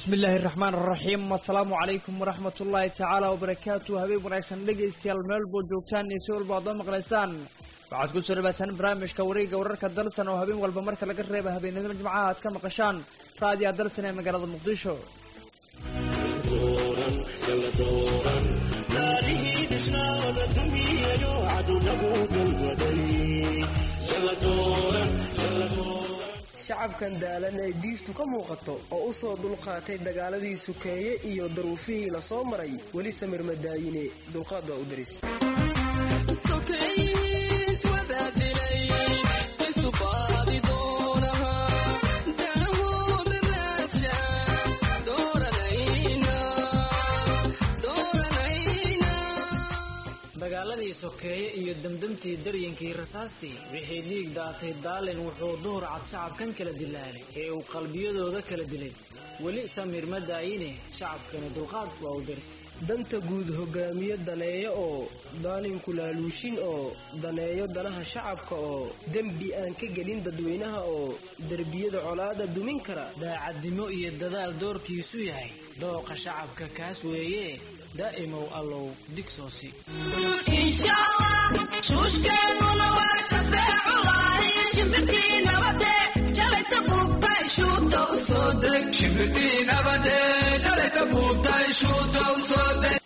bismi illaahi raxmaan raxiim asalaamu calaykum waraxmat ullaahi tacaala wabarakaatu habeen wanaagsan dhegaystayaal meel boo joogtaan iyo si walba aad oo maqlaysaan waxaad ku soo dhawaataan barnaamijka wareegga wararka dalsan oo habeen walba marka laga reeba habeenadima jimcaha aad ka maqashaan raadiya dalsan ee magaalada muqdisho shacabkan daalan ee diiftu ka muuqato oo u soo dulqaatay dagaaladii sukeeye iyo daruufihii la soo maray weli samir madaayine dulqaad waa u daris dagaaladii sokeeye iyo demdemtii daryankii rasaastii wixii dhiig daatay daalin wuxuu duhur cad shacabkan kala dilaalay ee uu qalbiyadooda kala dilay weli samir ma daayine shacabkani dulqaad waa u daris danta guud hogaamiye daneeyo oo daalinku laaluushin oo daneeyo danaha shacabka oo dembi aan ka gelin dadweynaha oo derbiyada colaada dumin kara daacadnimo iyo dadaal doorkiisu yahay dooqa shacabka kaas weeye daa'imow allow digsoosi shuushkeennuna waa shafeeculahi shimbirtii nabade shalayta buubtay shuuta u soo deg shimbirtii nabade shalayta buubtay shuuta u soo deg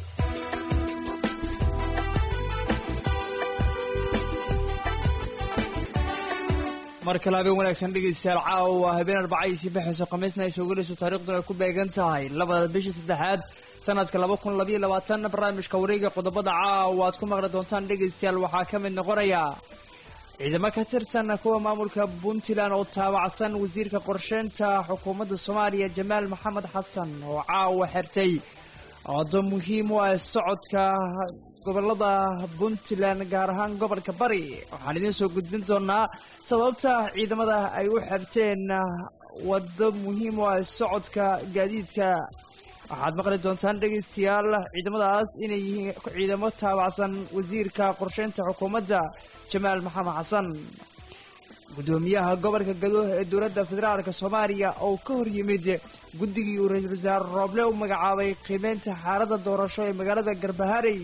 mar kale habeen wanaagsan dhegaystayaal caawa waa habeen arbacadiisii baxayso khamiisna ay soo gelayso taariikhduna ay ku beegan tahay labada bisha saddexaad sanadka laba kun labayo labaatan barnaamijka wareega qodobada caawa aad ku maqli doontaan dhegaystayaal waxaa ka mid noqonaya ciidamo ka tirsan kuwa maamulka puntland oo taabacsan wasiirka qorsheynta xukuumadda soomaaliya jamaal maxamed xasan oo caawa xirtay oodo muhiim u ah socodka gobolada puntland gaar ahaan gobolka bari waxaan idiin soo gudbin doonaa sababta ciidamada ay u xirteen waddo muhiim u ah socodka gaadiidka waxaad maqli doontaan dhegaystayaal ciidamadaas inay yihiin ciidamo taabacsan wasiirka qorsheynta xukuumadda jamaal maxamed xasan guddoomiyaha gobolka gado ee dowladda federaalk soomaaliya oo ka hor yimid guddigii uu ra-iisul wasaare rooble u magacaabay qiimeynta xaaladda doorasho ee magaalada garbaharey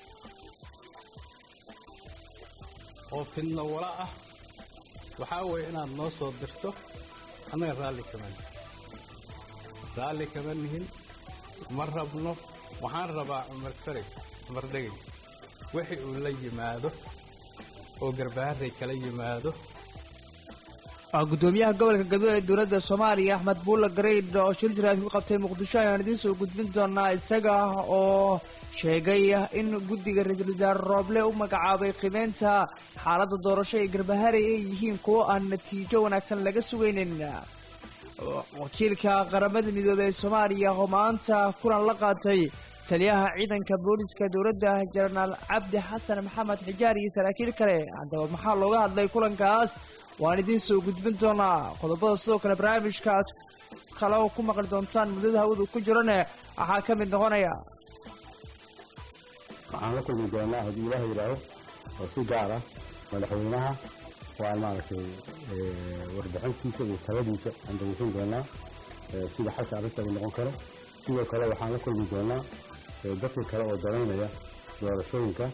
oo fidno wala ah waxaa weeye inaad noo soo dirto annaga raalli kama nihin raalli kama nihin ma rabno waxaan rabaa cumar fareg cumar dhegay wixii uu la yimaado oo garbaharey kala yimaado gudoomiyaha gobolka gado ee dowladda soomaaliya axmed buulla gareyd oo shil jiraad ku qabtay muqdisho ayaan idiin soo gudbin doonaa isaga oo sheegay in guddiga ra-iisul wasaare rooble u magacaabay qiimeynta xaaladda doorasho ee garbaharey ay yihiin kuwo aan natiijo wanaagsan laga sugaynin wakiilka qaramada midoobey ee soomaaliya oo maanta kulan la qaatay taliyaha ciidanka booliska dowladda jenaraal cabdi xasan maxamed xijaar iyo saraakiil kale haddaba maxaa looga hadlay kulankaas waan idiin soo gudbin doonaa qodobada sidoo kale barnaamijka aad kale ku maqli doontaan muddada hawadu ku jirane waxaa ka mid noqonaya waxaan la kulmi doonaa haddii ilaah yidhaaho oo si gaar ah madaxweynaha waan maaragtay warbixintiisa iyo taladiisa aan dhegeysan doonaa sida xalka arrinta uu noqon karo sidoo kale waxaan la kulmi doonaa dadka kale oo danaynaya doorashooyinka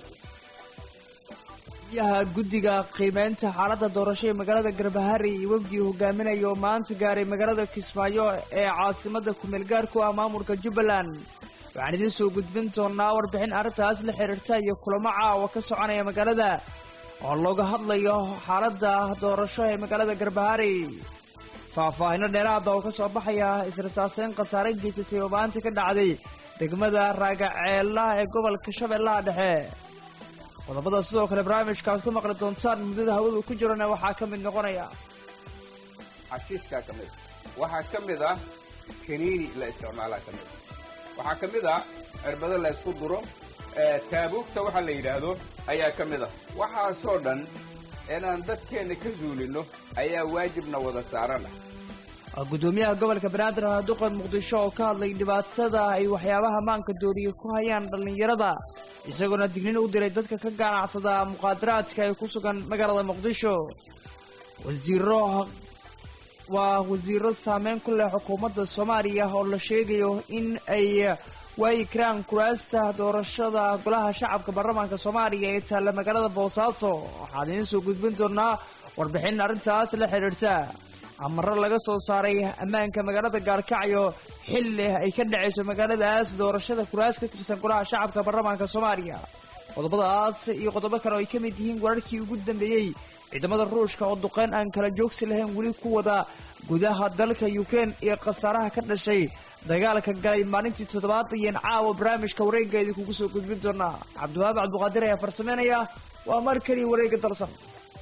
yaha guddiga qiimeynta xaaladda doorasho ee magaalada garbaharey iyo wafdii hogaaminaya oo maanta gaaray magaalada kismaayo ee caasimada kumeel gaarku ah maamulka jubbaland waxaan idiin soo gudbin doonaa warbixin arrintaas la xiriirta iyo kulamo caawa ka soconaya magaalada oo looga hadlayo xaaladda doorasho ee magaalada garbaharey faahfaahino dheeraada oo ka soo baxaya israsaaseyn khasaare geysatay oo maanta ka dhacday degmada raagaceela ee gobolka shabeellaha dhexe qodobada sidoo kale barnaamijka aad ku maqli doontaan muddada hawadu ku jirana waxaa ka mid noqonaya xashiishkaa ka mid waxaa ka mid ah kaniini la isticmaalaa ka mid waxaa ka mid ah cirbado la ysku duro taabuugta waxaa la yidhaahdo ayaa ka mid ah waxaasoo dhan inaan dadkeenna ka zuulinno ayaa waajibna wada saaran ah gudoomiyaha gobolka banaadir duqan muqdisho oo ka hadlay dhibaatada ay waxyaabaha maanka dooriya ku hayaan dhallinyarada isagoona dignin u diray dadka ka ganacsada muqaadaraadka ee ku sugan magaalada muqdisho wasiiro waa wasiiro saameyn ku leh xukuumadda soomaaliya oo la sheegayo in ay waayi karaan kuraasta doorashada golaha shacabka baarlamaanka soomaaliya ee taalla magaalada boosaaso waxaan idiin soo gudbin doonaa warbixin arrintaas la xidhiidhsa amaro laga soo saaray ammaanka magaalada gaarkacyo xilli ay ka dhacayso magaaladaas doorashada kuraas ka tirsan golaha shacabka baarlamaanka soomaaliya qodobadaas iyo qodobo kale oo ay ka mid yihiin wararkii ugu dambeeyey ciidamada ruushka oo duqeyn aan kala joogsi lahayn weli ku wada gudaha dalka ukrein iyo khasaaraha ka dhashay dagaalka galay maalintii toddobaad ayaan caawa barnaamijka wareeggeedii kugu soo gudbin doonaa cabdiwahaab cabdiqaadir ayaa farsameynaya waa mar keliya wareegga dalsan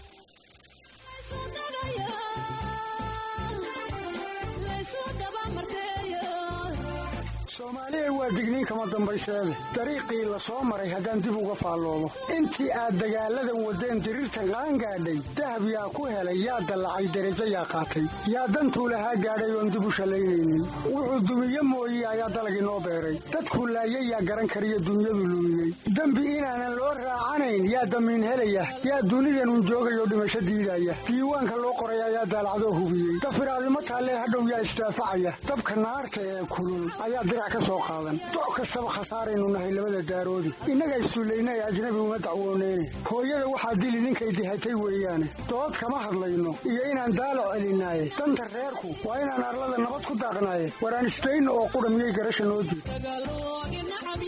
soomaaliya waa digniin kama dambayseede dariiqii la soo maray haddaan dib uga faalloobo intii aad dagaalladan waddeen diriirta qaan gaadhay dahab yaa ku helay yaa dallacay derajo yaa qaatay yaa dantuu lahaa gaadhay oon dib u shallaynaynin wuxuu dumiye mooye ayaa dalagii noo beeray dadkuu laayay yaa garan kariyo dunyadu lumiyey dembi inaanan loo raacanayn yaa damiin helaya yaa dunidanun joogayoo dhimasho diidaya diiwaanka loo qoray ayaa daalacdoo hubiyey dafiraadimo taallee hadhow yaa isdaafacaya dabka naarta ee kulul ayaa dirac ka soo qaadan doc kastaba khasaaraynu nahay labada daaroodi innaga issullayna ee ajnabi uma dacwooneyne hooyada waxaa dili ninkay dihatay weeyaane dood kama hadlayno iyo inaan daalac celinaaye danta reerku waa inaan arlada nabad ku daaqnaaye waraan isdayno oo qudha miyay garasha noo diid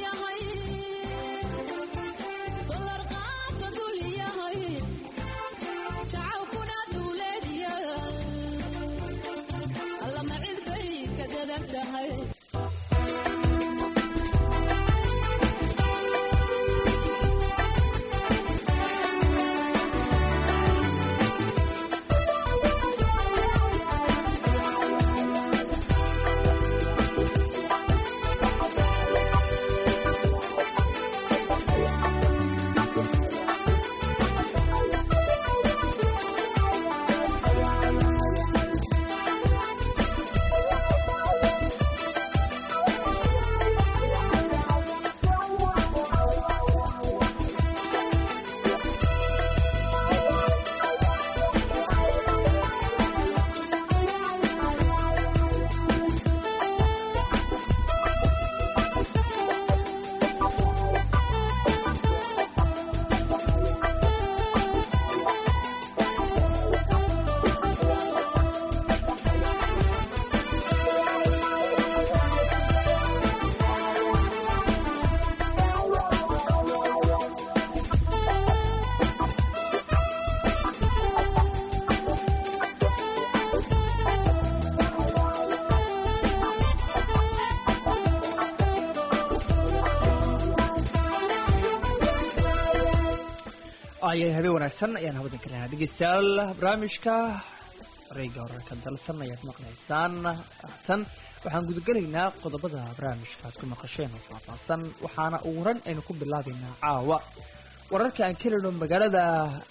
ayay habeen wanaagsan ayaan hawadan ka lehnaa dhegeystayaal barnaamijka wareegga wararka dalsan ayaad maqlaysaan tan waxaan gudagelaynaa qodobada barnaamijka aad ku maqasheen oo faahfaahsan waxaana ugu ran aynu ku bilaabaynaa caawa wararka aan ka helino magaalada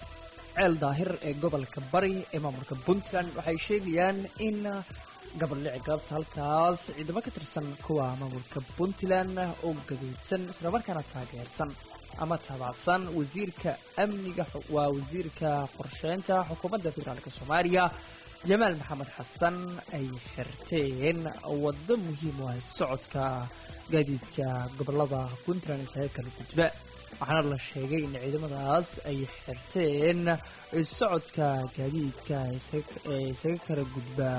ceel daahir ee gobolka bari ee maamulka puntland waxay sheegayaan in gabaldhici galabta halkaas ciidamo ka tirsan kuwa maamulka puntland oo gaduudsan islamarkaana taageersan ama taabacsan wasiirka amniga waa wasiirka qorsheynta xukuumadda federaalka soomaaliya jamaal maxamed xasan ay xirteen waddo muhiim u ah socodka gaadiidka gobolada puntland isaga kala gudba waxaana la sheegay in ciidamadaas ay xirteen socodka gaadiidka ee isaga kala gudba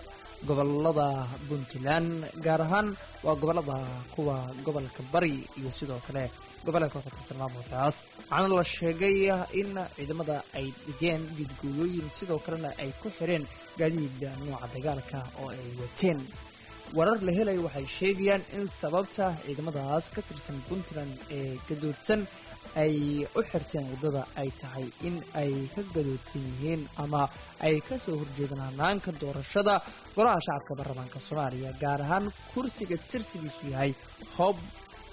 gobolada puntland gaar ahaan waa gobolada kuwa gobolka bari iyo sidoo kale gobolka ka tirsan maamulkaas waxaana la sheegay in ciidamada ay dhigeen diidgooyooyin sidoo kalena ay ku xireen gaadiida nooca dagaalka oo ay wateen warar la helay waxay sheegayaan in sababta ciidamadaas ka tirsan puntland ee gadoodsan ay u xirteen waddada ay tahay in ay ka gadoodsan yihiin ama ay ka soo horjeedaan hanaanka doorashada golaha shacabka baarlamaanka soomaaliya gaar ahaan kursiga tirsigiisu yahay hoob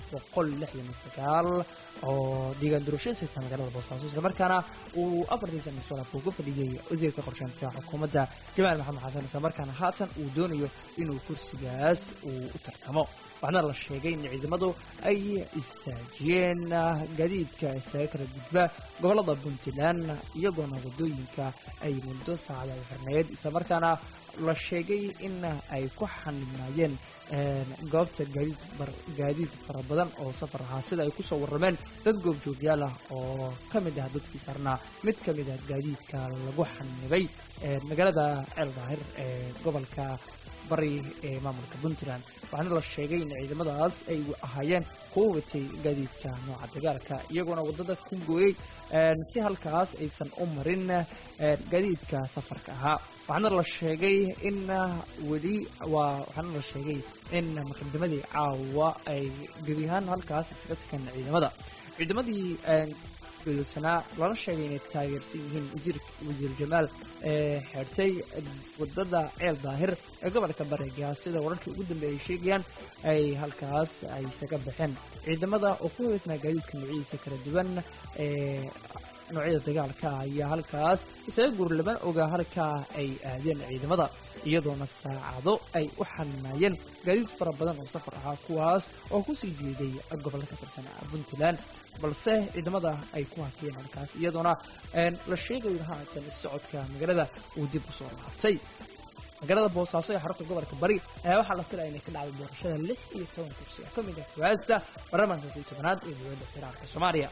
boqol lixdan iyo sagaal oo deegaan doorashada sita magaalada boosaaso islamarkaana uu afartii sana soo laabka uga fadhiyey wasiirka qorsheynta xukuumadda jamaal maxamed xasan islamarkaana haatan uu doonayo inuu kursigaas uu u tartamo waxaana la sheegay in ciidamadu ay istaajiyeen gaadiidka isaga kala gudba gobolada puntland iyagoona wadooyinka ay muddo saacada u xirneed islamarkaana la sheegay in ay ku xanibnaayeen goobta gaadiid gaadiid fara badan oo safar ahaa sida ay kusoo warrameen dad goobjoogyaal ah oo ka mid ah dadkii saarnaa mid ka mid ah gaadiidka lagu xanibay magaalada ceel daahir ee gobolka bari ee maamulka puntland waxaana la sheegay in ciidamadaas ay ahaayeen kuwa watay gaadiidka nooca dagaalka iyagoona waddada ku gooyey si halkaas aysan u marin gaadiidka safarka ahaa waxaana la sheegay in weli waa waxaana la sheegay in muqadimadii caawa ay gebi ahaan halkaas isaga tagaan ciidamada ciidamadii gudoosanaa lana sheegay inay taageersan yihiin wasiir wasiir jamaal ee xeertay wadada ceel daahir ee gobolka bareega sida wararkii ugu dambeeyay sheegayaan ay halkaas ay isaga baxeen ciidamada oo ku heesnaa gaadiidka noocyadiisa kala duwan ee noocyada dagaalka ayaa halkaas isaga guurlaban ogaa halkaa ay aadeen ciidamada iyadoona saacado ay u xaninaayeen gaadiid fara badan oo safar ahaa kuwaas oo kusii jeeday gobolka ka tirsan puntland balse ciidamada ay ku hakiyeen halkaas iyadoona la sheegayo haatan socodka magaalada uu dib usoo laabtay magaalada boosaaso ee xarunta gobolka bari ayaa waxaa la filaya inay ka dhacday doorashada lix iyo toban kursi oo ka mid ah kuwaasta baarlamaanka kii tobanaad ee dowladda federaalka soomaaliya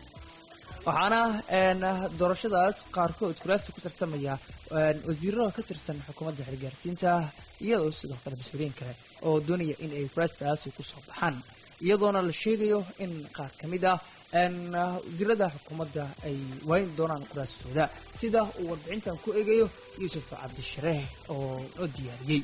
waxaana doorashadaas qaarkood kuraasta ku tartamaya wasiirada ka tirsan xukuumadda xilgaarsiinta iyadoo sidoo kale mas-uuliyiin kale oo doonaya in ay kuraastaasi kusoo baxaan iyadoona la sheegayo in qaar ka mid ah wasiirada xukuumadda ay waayin doonaan kuraastooda sida uu warbixintan ku eegayo yuusuf cabdishareeh oo noo diyaariyey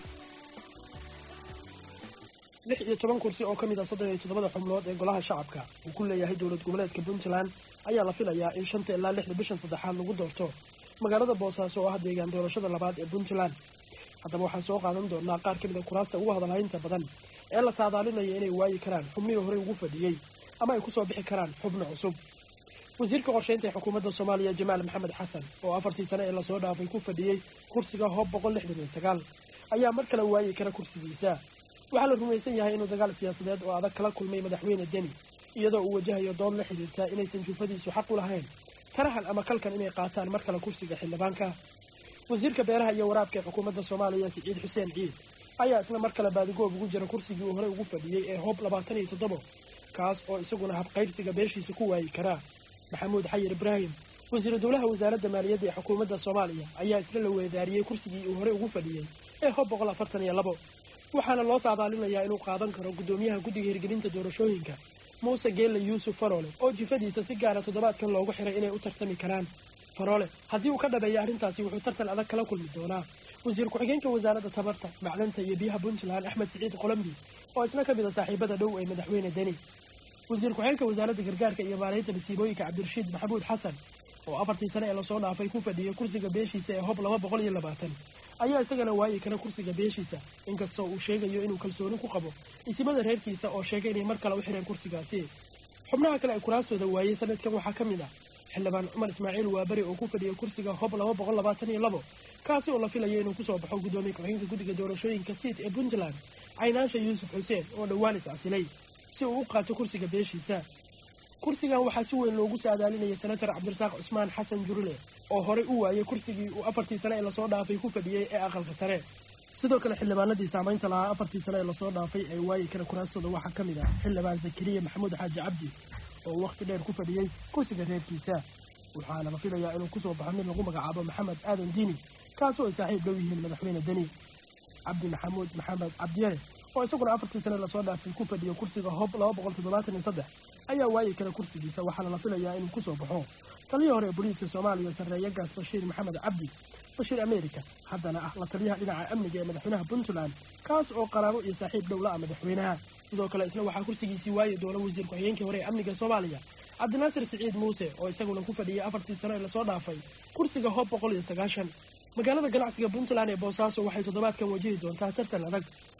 lix iyo toban kursi oo ka mid ah soddon iyo toddobada xubnood ee golaha shacabka uu ku leeyahay dowlad goboleedka puntland ayaa la filayaa in shanta ilaa lixda bishan saddexaad lagu doorto magaalada boosaaso oo ah deegaan doorashada labaad ee puntland haddaba waxaan soo qaadan doonaa qaar ka mid a kuraasta ugu hadalhaynta badan ee la saadaalinaya inay waayi karaan xubnihii horey ugu fadhiyey ama ay kusoo bixi karaan xubno cusub wasiirka qorsheynta ee xukuumadda soomaaliya jamaal maxamed xasan oo afartii sane ee lasoo dhaafay ku fadhiyey kursiga hoob boqol lixdan iyo sagaal ayaa mar kale waayi kara kursigiisa waxaa la rumaysan yahay inuu dagaal siyaasadeed oo adag kala kulmay madaxweyne deni iyadoo uu wajahayo dood la xidhiirta inaysan juufadiisu xaq u lahayn tarahan ama kalkan inay qaataan mar kale kursiga xildhibaanka wasiirka beeraha iyo waraabka ee xukuumadda soomaaliya siciid xuseen ciid ayaa isna mar kale baadigoob ugu jira kursigii uu horey ugu fadhiyey ee hoob labaatan iyo toddobo kaas oo isaguna habqaybsiga beeshiisa ku waayi karaa maxamuud xayir ibraahim wasiiru dowlaha wasaaradda maaliyadda ee xukuumadda soomaaliya ayaa isna la weedaariyey kursigii uu horey ugu fadhiyey ee hoob boqol afartan iyo labo waxaana loo saadaalinayaa inuu qaadan karo guddoomiyaha guddiga hirgelinta doorashooyinka muuse geelle yuusuf faroole oo jifadiisa si gaara toddobaadkan loogu xiray inay u tartami karaan faroole haddii uu ka dhabeeya arrintaasi wuxuu tartan adag kala kulmi doonaa wasiir ku-xigeenka wasaaradda tabarta macdanta iyo biyaha puntland axmed siciid qolombi oo isna ka mid a saaxiibada dhow ee madaxweyne deni wasiir ku-xigeenka wasaaradda gargaarka iyo maaraynta masiibooyinka cabdirashiid maxamuud xasan oo afartii sane ee lasoo dhaafay ku fadhiyey kursiga beeshiisa ee hob laba boqol iyo labaatan ayaa isagana waayi kara kursiga beeshiisa inkastoo uu sheegayo inuu kalsooni ku qabo isimada reerkiisa oo sheegay inay mar kale u xireen kursigaasi xubnaha kale ay kuraastooda waayey sanadkan waxaa ka mid ah xildhibaan cumar ismaaciil waaberi oo ku fadhiyay kursiga hob laba boqol labaatan iyo labo kaasi oo la filayo inuu kusoo baxo guddoomiye ku-xigeenka guddiga doorashooyinka siit ee puntland caynaansha yuusuf xuseen oo dhowaan is-casilay si uu u qaato kursiga beeshiisa kursigan waxaa si weyn loogu saadaalinaya senator cabdirasaaq cusmaan xasan jurule oo horey u waayay kursigii uu afartii sane ee lasoo dhaafay ku fadhiyey ee aqalka sare sidoo kale xildhibaanadii saamaynta lahaa afartii sane ee lasoo dhaafay ee waayi kara kuraastooda waxaa ka mid ah xildhibaan zakariya maxamuud xaaji cabdi oo wakhti dheer ku fadhiyey kursiga reerkiisa waxaana la filayaa inuu kusoo baxo mid lagu magacaabo maxamed aadan diini kaasoo ay saaxiib dhow yihiin madaxweyne deni cabdi maxamuud maxamed cabdiyare oo isaguna afartii sane lasoo dhaafay ku fadhiyo kursiga hob laba boqol toddobaatan iyo saddex ayaa waayi kara kursigiisa waxaana la filayaa inuu kusoo baxo taliyii hore ee booliiska soomaaliya sarreeya gaas bashiir maxamed cabdi bashiir america haddana ah la taliyaha dhinaca amniga ee madaxweynaha puntland kaas oo qaraabo iyo saaxiib dhow la ah madaxweynaha sidoo kale isna waxaa kursigiisii waayi doona wasiir ku-xigeenkii hore ee amniga soomaaliya cabdinaasir siciid muuse oo isaguna ku fadhiyay afartii sano ee lasoo dhaafay kursiga hob boqol iyo sagaashan magaalada ganacsiga puntland ee boosaaso waxay toddobaadkan wajihi doontaa tartan adag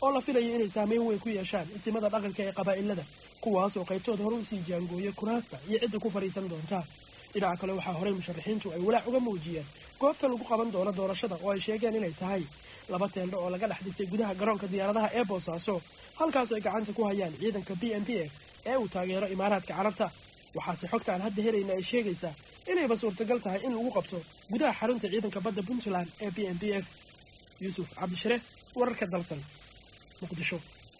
oo la filayo inay saameyn weyn ku yeeshaan isimada dhaqanka ee qabaa'ilada kuwaas oo qaybtood hore usii jaangooya kuraasta iyo cidda ku fadhiisan doonta dhinaca kale waxaa horey musharaxiintu ay walaac uga muujiyeen goobta lagu qaban doono doorashada oo ay sheegeen inay tahay laba teeldho oo laga dhex dhisay gudaha garoonka diyaaradaha ee boosaaso halkaasoo ay gacanta ku hayaan ciidanka b m p f ee uu taageero imaaraadka carabta waxaase xogta aan hadda helayna ay sheegaysaa inayba suurtagal tahay in lagu qabto gudaha xarunta ciidanka badda puntland ee b m p f yuusuf cabdishare wararka dalsan muqdisho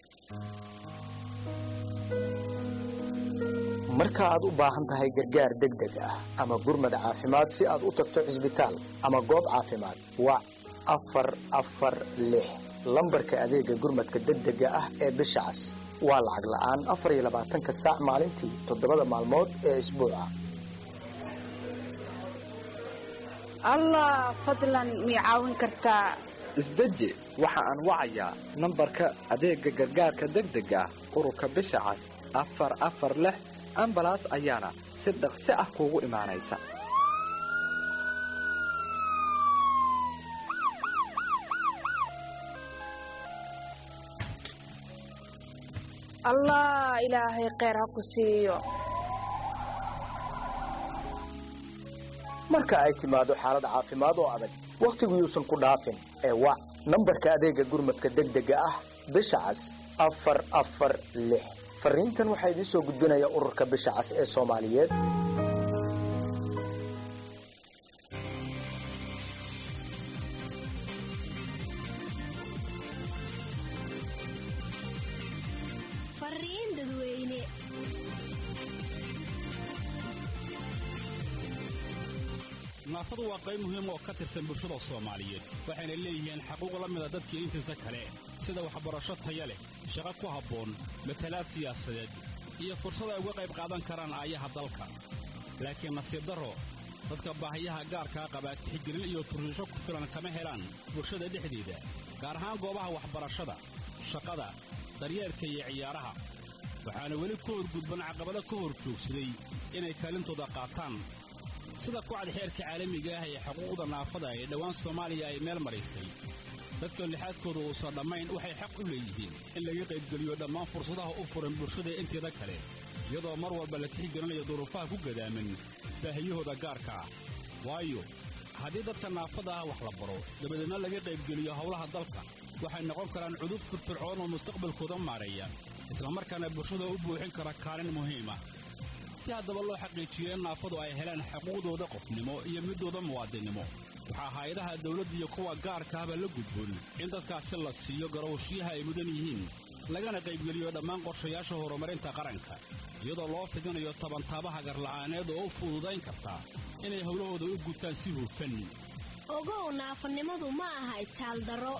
marka aad u baahan tahay gargaar degdeg ah ama gurmad caafimaad si aad u tagto cisbitaal ama goob caafimaad wac afar afar lix lambarka adeega gurmadka degdega ah ee bisha cas waa lacag la'aan afar iyo labaatanka saac maalintii toddobada maalmood ee isbuuca allah fadlan mii caawin kartaa isdeji waxa aan wacayaa nambarka adeegga gargaarka degdega ah ururka bisha cas afar afar lix ambalaas ayaana si dhaqsi ah kuugu imaanaysa allah ilaahay kheyr ha ku siiyo marka ay timaado xaalad caafimaad oo adag wakhtigu yuusan ku dhaafin ee wac nambarka adeega gurmadka degdega ah bisha cas afar afar lix fariintan waxaa idiin soo gudbinaya ururka bisha cas ee soomaaliyeed fariin dadweyne naafadu waa qayb muhiim oo ka tirsan bulshada soomaaliyeed waxayna leeyihiin xaquuq la mida dadkii intiisa kale sida waxbarasho taya leh shaqo ku habboon matalaad siyaasadeed iyo fursad ay uga qayb qaadan karaan aayaha dalka laakiin nasiib darro dadka baahiyaha gaarkaa qabaa tixgelin iyo turriisho ku filan kama helaan bulshada dhexdeeda gaar ahaan goobaha waxbarashada shaqada daryeelka iyo ciyaaraha waxaana weli ku horgudban caqabado ka hor joogsaday inay kaalintooda qaataan sida kucad xeerka caalamiga ah ee xuquuqda naafada ee dhowaan soomaaliya ay meel maraysay dadka lixaadkooda uusan dhammayn waxay xaq u leeyihiin in laga qaybgeliyo dhammaan fursadaha u furan bulshada inteeda kale iyadoo mar walba la tixgelinayo duruufaha ku gadaaman baahiyahooda gaarka ah waayo haddii dadka naafada ah wax la baro dabadeedna laga qaybgeliyo howlaha dalka waxay noqon karaan cudud firfircoon oo mustaqbalkooda maareeya islamarkaana bulshada u buuxin kara kaalin muhiim ah si haddaba loo xaqiijiyo in naafadu ay helaan xuquuqdooda qofnimo iyo midooda muwaadinnimo waxaa hay-adaha dawladda iyo kuwa gaarka ahba la gudboon in dadkaasi la siiyo garowshiyaha ay mudan yihiin lagana qaybgeliyo dhammaan qorshayaasha horumarinta qaranka iyadoo loo fidinayo tabantaabaha garla'aaneed oo u fududayn karta inay howlahooda u gutaan si hufan ogow naafanimadu ma aha itaaldaro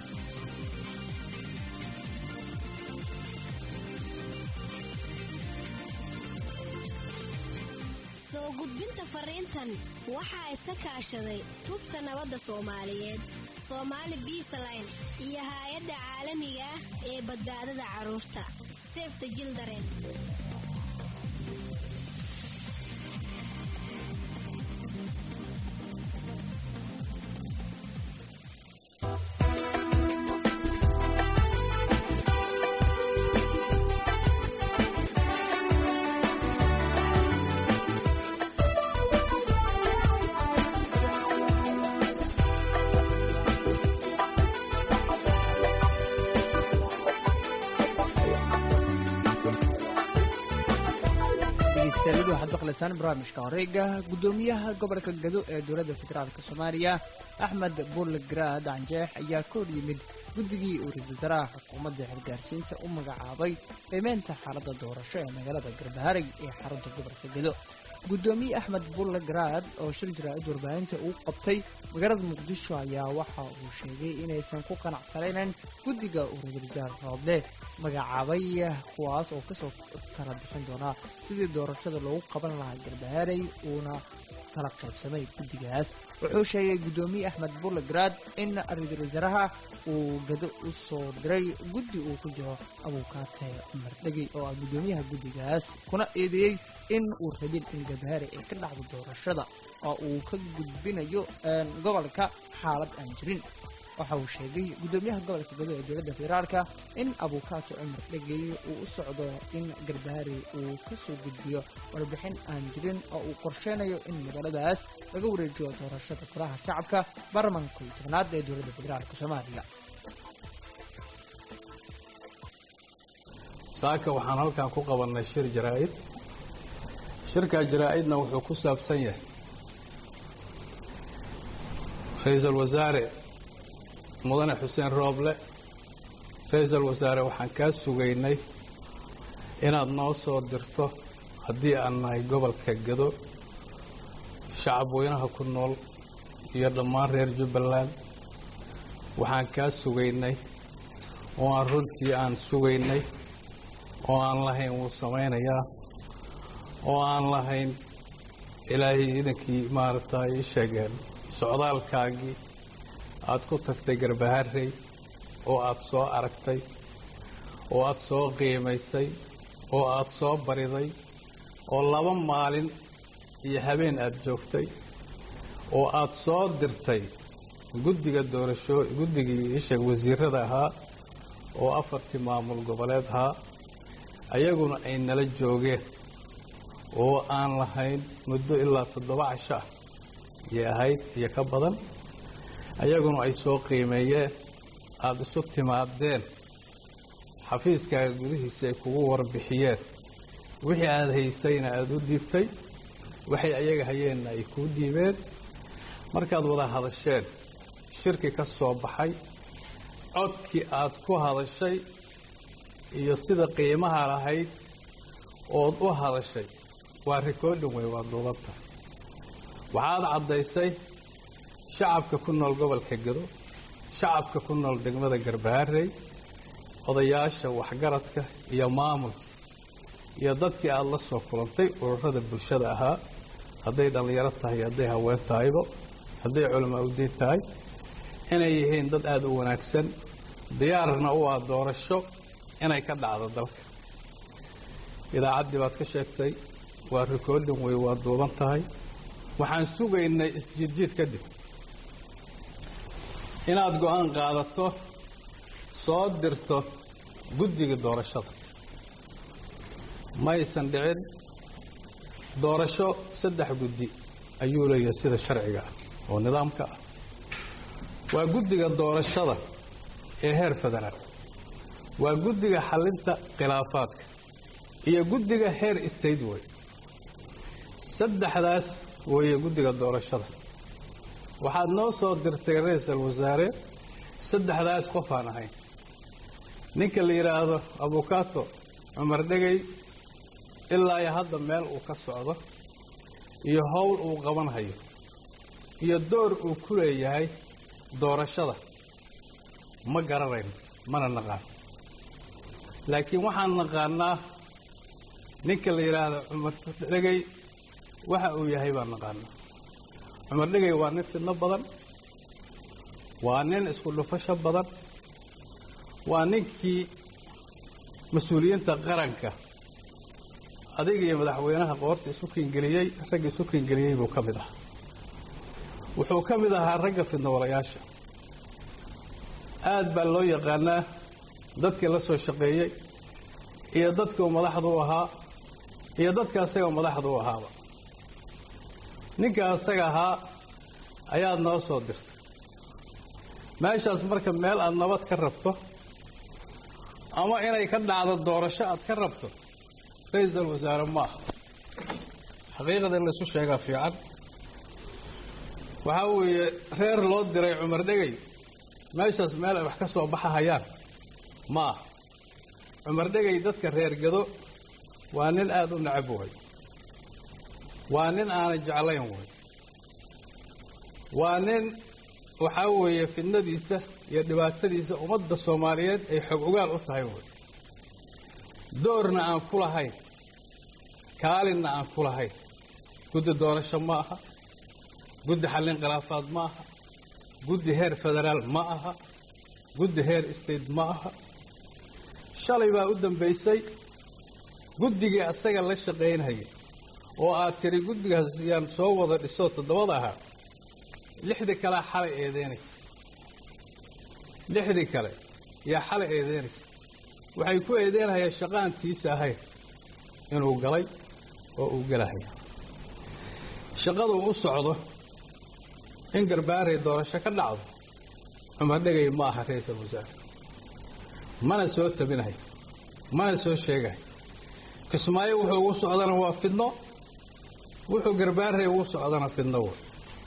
soo gudbinta fariintan waxaa iska kaashaday tubta nabadda soomaaliyeed soomaali biisaline iyo haay-adda caalamiga ah ee badbaadada carruurta sefta jildaren dhegeystayaal waxaad maqlaysaan barnaamijka horeega gudoomiyaha gobolka gado ee dowladda federaalk soomaaliya axmed bulle garaad canjeex ayaa ka hor yimid guddigii uu ra-iisul wasaaraha xukuumadda xilgaarsiinta u magacaabay qiimeynta xaaladda doorasho ee magaalada garbaharey ee xarunta gobolka gado gudoomiye axmed bulle garaad oo shir jaraa'id warbaahinta uu qabtay magaalada muqdisho ayaa waxa uu sheegay inaysan ku qanacsanaynan guddiga uu ra-iisul wasaar roodle magacaabay kuwaas oo kasoo kala bixin doonaa sidii doorashada loogu qaban lahaa garbaharey uuna kala qaybsamay guddigaas wuxuu sheegay guddoomiye axmed bulle garaad in ra-iisul wasaaraha uu gado u soo diray guddi uu ku jiro abuukaate cumar dhegey oo ah guddoomiyaha guddigaas kuna eedeeyey in uu rabin in garbaharey ay ka dhacdo doorashada oo uu ka gudbinayo gobolka xaalad aan jirin waxa uu sheegay guddoomiyaha gobolka gado ee dowladda federaalka in abukaato cumar dhegey uu u socdo in garbaari uu ka soo gudbiyo warbixin aan jirin oo uu qorsheynayo in magaaladaas laga wareejiyo doorashada furaha shacabka baarlamanka iyo tobnaad ee dowladda federaalka soomaaliya saaka waxaan halkan ku qabannay shir jaraa'id shirkaa jaraa'idna wuxuu ku saabsan yahay ra-iisul wasaare mudane xuseen rooble ra-iisul wasaare waxaan kaa sugaynay inaad noo soo dirto haddii aan nahay gobolka gado shacab weynaha ku nool iyo dhammaan reer jubbaland waxaan kaa sugaynay oo aan runtii aan sugaynay oo aan lahayn wuu samaynayaa oo aan lahayn ilaahay idankii maaragtay ii sheegeen socdaalkaagii aad ku tagtay garbaharey oo aad soo aragtay oo aad soo qiimaysay oo aad soo bariday oo laba maalin iyo habeen aad joogtay oo aad soo dirtay guddiga doorasho guddigii isheeg wasiirada ahaa oo afartii maamul goboleed ahaa ayaguna ay nala joogeen oo aan lahayn muddo ilaa toddoba casho ah yay ahayd iyo ka badan ayaguna ay soo qiimeeyeen aada isu timaadeen xafiiskaaga gudihiisa ay kugu warbixiyeen wixii aada haysayna aada u dhiibtay waxay ayaga hayeenna ay kuu dhiibeen markaad wada hadasheen shirki ka soo baxay codkii aad ku hadashay iyo sida qiimaha lahayd ood u hadashay waa rikoodhin wey waa duubanta waxaad caddaysay shacabka ku nool gobolka gado shacabka ku nool degmada garbaharey odayaasha waxgaradka iyo maamulka iyo dadkii aada la soo kulantay ururada bulshada ahaa hadday dhallinyaro tahay hadday haween tahayba hadday culamaa udiin tahay inay yihiin dad aada u wanaagsan diyaarna u ah doorasho inay ka dhacdo dalka idaacaddii baad ka sheegtay waa rikoodhin wey waa duuban tahay waxaan sugaynay isjiidjiid kadib inaad go-aan qaadato soo dirto guddiga doorashada maysan dhicin doorasho saddex guddi ayuu leeyahay sida sharciga ah oo nidaamka ah waa guddiga doorashada ee heer federaal waa guddiga xallinta khilaafaadka iyo guddiga heer state way saddexdaas weeye guddiga doorashada waxaad noo soo dirtay ra-iisal wasaare saddexdaas qof aan ahayn ninka la yidhaahdo abukato cumar dhegay ilaa iyo hadda meel uu ka socdo iyo howl uu qabanhayo iyo door uu ku leeyahay doorashada ma garanayno mana naqaan laakiin waxaan naqaanaa ninka la yidhaahdo cumar dhegay waxa uu yahay baan naqaanaa cumar dhegay waa nin fidno badan waa nin isku dhufasho badan waa ninkii mas-uuliyiinta qaranka adiga iyo madaxweynaha qoorta isu kiingeliyey ragga isu kiingeliyey buu ka mid ahaa wuxuu ka mid ahaa ragga fidnowalayaasha aad baa loo yaqaanaa dadkii la soo shaqeeyey iyo dadkuu madaxda u ahaa iyo dadka asaga madaxda u ahaaba ninka asaga ahaa ayaad noo soo dirtay meeshaas marka meel aad nabad ka rabto ama inay ka dhacdo doorasho aad ka rabto ra-iisal wasaare ma aha xaqiiqada in laysu sheegaa fiican waxaa weeye reer loo diray cumar dhegay meeshaas meel ay wax ka soo baxahayaan ma aha cumar dhegay dadka reer gado waa nin aada u necab way waa nin aanay jeclayn way waa nin waxaa weeye fidnadiisa iyo dhibaatadiisa ummadda soomaaliyeed ay xog ogaal u tahay way doorna aan ku lahayn kaalinna aan ku lahayn guddi doorasho ma aha guddi xallin khilaafaad ma aha guddi heer federaal ma aha guddi heer state ma aha shalay baa u dambaysay guddigii asaga la shaqaynhayay oo aad tiri guddigaas yaan soo wada dhisoo toddobada ahaa lixdii kalea xalay eedeynaysa lixdii kale yaa xalay eedeynaysa waxay ku eedeynayaan shaqaantiisa ahayn inuu galay oo uu gelahaya shaqaduu u socdo in garbaaray doorasho ka dhacdo cumar dhegay ma aha ra-iisul wasaare mana soo tabinayo mana soo sheegayo kismaayo wuxuu ugu socdana waa fidno wuxuu garbaaray ugu socdana fidno wey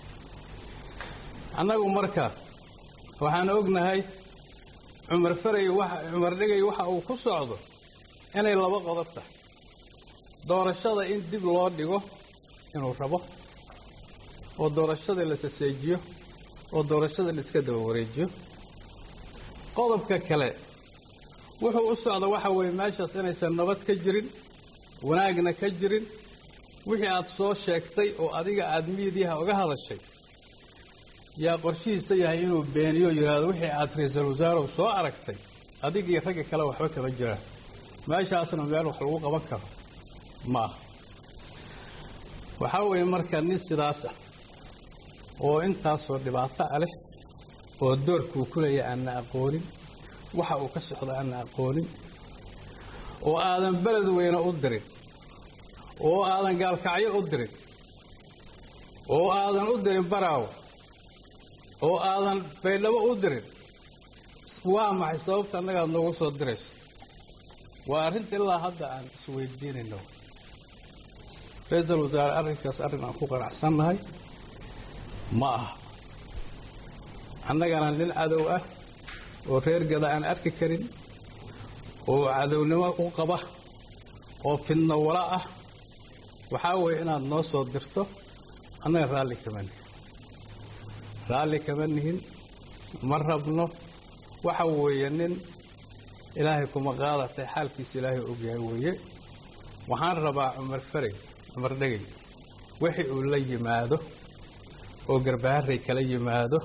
annagu marka waxaan ognahay cumar faray cumar dhegay waxa uu ku socdo inay laba qodob tahay doorashada in dib loo dhigo inuu rabo oo doorashada la saseejiyo oo doorashada la iska daba wareejiyo qodobka kale wuxuu u socda waxa weeye meeshaas inaysan nabad ka jirin wanaagna ka jirin wixii aad soo sheegtay oo adiga aad miidiyaha uga hadashay yaa qorshihiisa yahay inuu beeniyo yidhaahdo wixii aad ra-iisul wasaarow soo aragtay adigii ragga kale waxba kama jiraan meeshaasna meel wax lagu qaban karo ma aha waxaa weeye marka nin sidaas ah oo intaasoo dhibaato ah leh oo doorkuu ku leeya aanna aqoonin waxa uu ka socdo aanna aqoonin oo aadan beled weyne u dirin oo aadan gaalkacyo u dirin oo aadan u dirin baraawo oo aadan baydhabo u dirin waa maxay sababta annagaad noogu soo dirayso waa arrinta ilaa hadda aan isweydiinayno ra-iisul wasaare arrinkaas arrin aan ku qanacsannahay ma aha annagana nin cadow ah oo reer gada aan arki karin oo cadownimo u qaba oo fidno wala ah waxaa weeye inaad noo soo dirto annaga raalli kama nihin raalli kama nihin ma rabno waxa weeye nin ilaahay kuma qaadatay xaalkiisa ilaahay ogyahay weeye waxaan rabaa cumar farey cumar dhegay wixii uu la yimaado oo garbaaray kala yimaado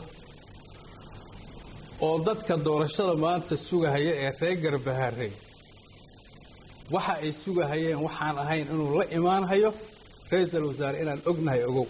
oo dadka doorashada maanta sugahaya ee reer garbaharey waxa ay sugahayeen waxaan ahayn inuu la imaanhayo ra-iisul wasaare inaan ognahay ogow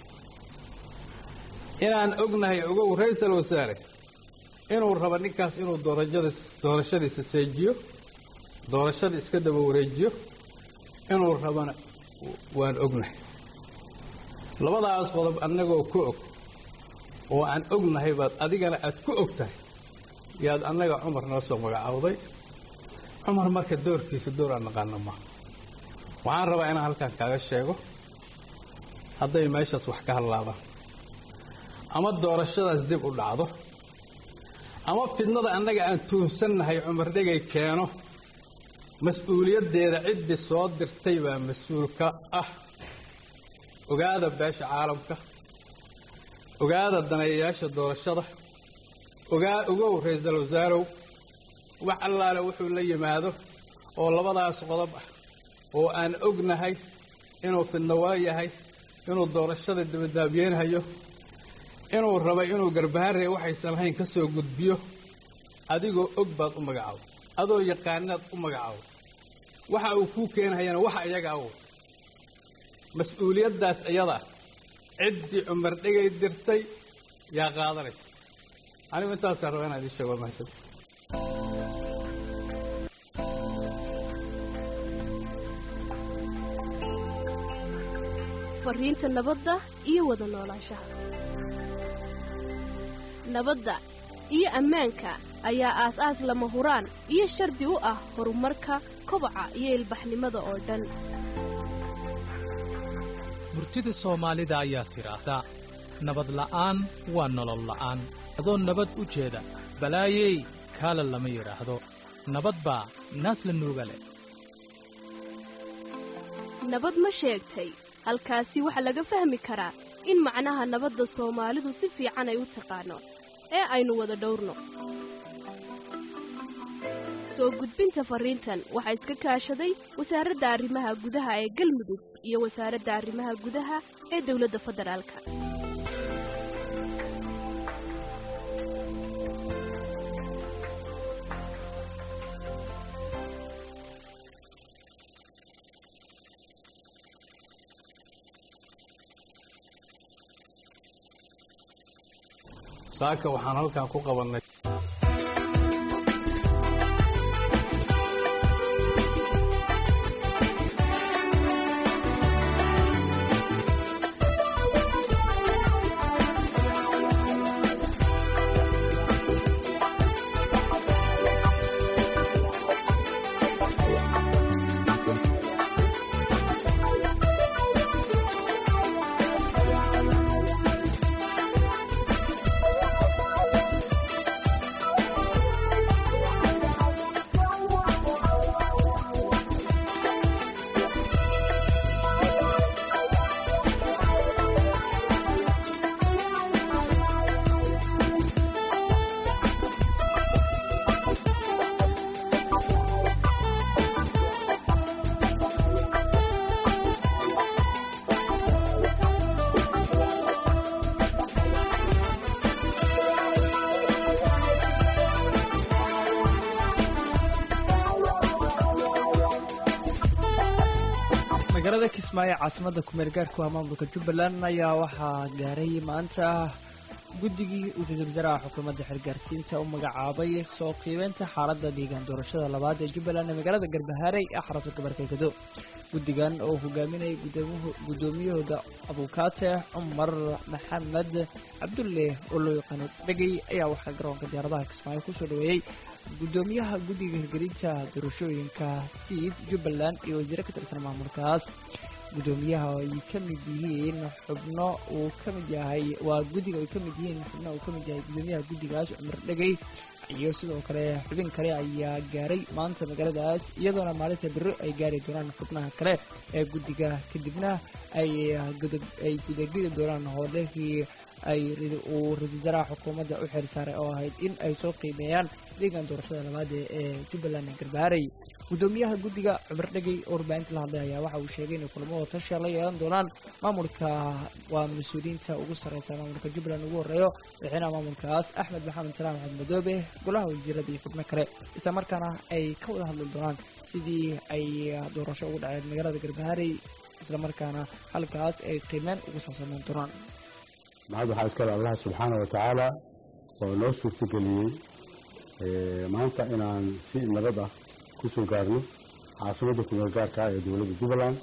inaan ognahay ogow ra-iisul wasaare inuu rabo ninkaas inuu doorashadiisa seejiyo doorashada iska daba wareejiyo inuu rabana waan ognahay labadaas qodob annagoo ku og oo aan ognahay baad adigana aad ku og tahay yaad annaga cumar noo soo magacaawday cumar marka doorkiisa door aan naqaano maaha waxaan rabaa inaan halkan kaaga sheego hadday meeshaas wax ka hadlaabaan ama doorashadaas dib u dhacdo ama fidnada annaga aan tuunsannahay cumar dhegay keeno mas-uuliyaddeeda ciddii soo dirtay baa mas-uulka ah ogaada beesha caalamka ogaada daneeyayaasha doorashada ogaa ogow ra-iisul wasaarow wax allaale wuxuu la yimaado oo labadaas qodob ah oo aan ognahay inuu fidnawalo yahay inuu doorashada dabadaabyeynhayo inuu rabay inuu garbaharey waxaysan lahayn ka soo gudbiyo adigoo og baad u magacaabo adoo yaqaanaad u magacaabo waxa uu kuu keenhayana waxa iyagaa u mas-uuliyaddaas iyada ciddii cumar dhegay dirtay yaa qaadanaysa anigu intaasaan raba inaan idiin sheego mahadsanti fariinta nabadda iyo wada noolaanshaha nabadda iyo ammaanka ayaa aas-aas lama huraan iyo shardi u ah horumarka kobaca iyo ilbaxnimada oo dhan murtida soomaalida ayaa tidhaahdaa nabad la'aan waa nolol la'aan adoo nabad u jeeda balaayey kaala lama yidhaahdo nabad baa naas la nuuga leh nabad ma sheegtay halkaasi waxaa laga fahmi karaa in macnaha nabadda soomaalidu si fiican ay u taqaano ee aynu wada dhowrno soo gudbinta farriintan waxaa iska kaashaday wasaaradda arrimaha gudaha ee galmudug iyo wasaaradda arrimaha gudaha ee dowladda federaalka saaka waxaan halkan ku qabannay kismaayo caasimada kumeel gaarku ah maamulka jubbaland ayaa waxaa gaaray maanta guddigii uu ra-iisul wasaaraha xukuumadda xilgaarsiinta u magacaabay soo qiibeynta xaaladda deegaan doorashada labaad ee jubbaland ee magaalada garbahaarey ee xarunta gobolka gado guddigan oo hogaaminayay guddoomiyahooda abuukaate cumar maxamed cabdulle oo loo yaqaano dhegey ayaa waxaa garoonka diyaaradaha kismaayo kusoo dhaweeyey guddoomiyaha guddiga hirgelinta doorashooyinka siid jubbaland iyo wasiire ka tirsan maamulkaas guddoomiyaha ay ka mid yihiin xubno uu ka mid yahay waa guddiga ay ka mid yihiin xubno uu ka mid yahay guddoomiyaha guddigaas cumar dhegey iyo sidoo kale xubin kale ayaa gaaray maanta magaaladaas iyadoona maalinta beri ay gaari doonaan xubnaha kale ee guddiga kadibna ay ay gudagidi doonaan howlihii ay uu ra-isul wasaaraha xukuumadda u xil saaray oo ahayd in ay soo qiimeeyaan deegaan doorashada labaad ee jubbaland ee garbaharey guddoomiyaha guddiga cumar dhegey oo warbaahinta la hadlay ayaa waxa uu sheegay inay kulamada tasha la yeelan doonaan maamulka waa mas-uuliyiinta ugu sarreysa maamulka jubbaland ugu horreeyo madaxweynaha maamulkaas axmed maxamed salaam axmed madoobe golaha wasiirada iyo xubno kale isla markaana ay ka wada hadli doonaan sidii ay doorasho ugu dhaceen magaalada garbaharey isla markaana halkaas ay qiimeen ugu soo sameyn doonaan maxad waxaa iskale allah subxaana wa tacaala oo noo suurtageliyey maanta inaan si nabad ah ku soo gaarno caasimadda kumeel gaarka ah ee dowladda jubbaland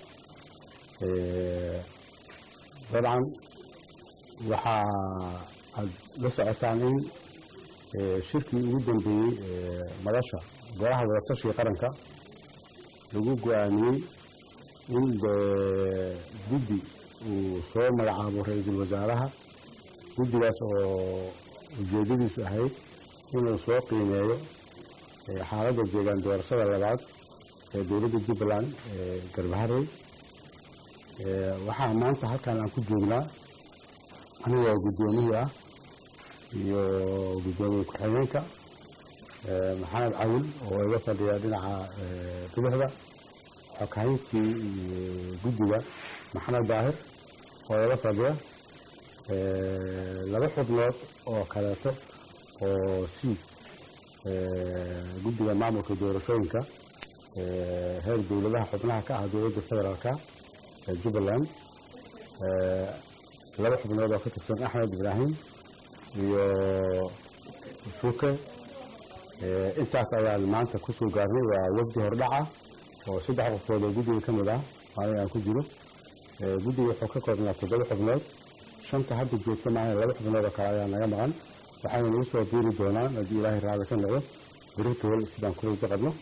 dabcan waxaa aad la socotaan in shirkii ugu dambeeyey madasha golaha wadatashiga qaranka lagu go-aamiyey in guddi uu soo magacaabo ra-iisul wasaaraha guddigaas oo ujeeddadiisu ahayd inuu soo qiimeeyo xaaladda deegaan doorashada labaad ee dowladda jubbaland ee garbaharey waxaa maanta halkan aan ku joognaa anigoo guddoomiyii ah iyo guddoomiye ku-xigeenka maxamed cawil oo iga fadhiya dhinaca bidixda xoghayntii guddiga maxamed daahir oo iga fadhiya laba xubnood oo kaleeto oo siid guddiga maamulka doorashooyinka heer dowladaha xubnaha ka ah dowladda federaalka ee jubbaland laba xubnood oo ka tirsan axmed ibraahim iyo suuke intaas ayaan maanta kusoo gaarnay waa wafdi hordhaca oo saddex qofood oo guddiga ka mid ah maalin aan ku jiro guddiga wuxuu ka koobnaa toddoba xubnood shanta hadda joogta maahan laba xubnood oo kale ayaa naga maqan waxayna nagu soo biiri doonaan haddii ilaahay raalli ka noqdo beritool sidaan ku rajo qabno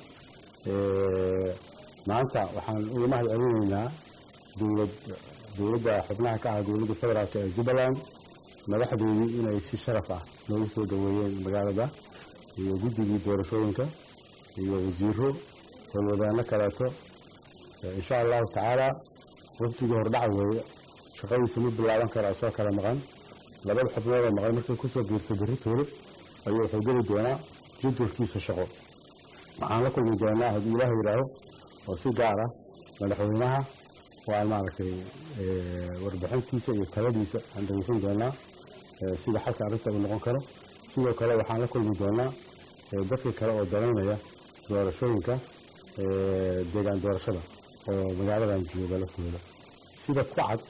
maanta waxaan uga mahad celinaynaa dowlad dowladda xubnaha ka ah dowladda federaalk ee jubbaland madaxdoodii inay si sharaf ah noogu soo dhaweeyeen magaalada iyo guddigii doorashooyinka iyo wasiiro howlwadaano kaleeto insha allahu tacaala waftigii hordhaca weeye shaqadiisa ma bilaaban karaa soo kala maqan labada xubnood oo maqan markay kusoo biirto beritoole ayuu wuxuu geli doonaa jadwalkiisa shaqo waxaan la kulmi doonaa haddii ilaah yidhaaho oo si gaar ah madaxweynaha waan maaragtay warbixintiisa iyo taladiisa aan dhegeysan doonaa sida xalka arrinta uu noqon karo sidoo kale waxaan la kulmi doonaa dadka kale oo danaynaya doorashooyinka deegaan doorashada oo magaaladan jooga laftooda sida ku cad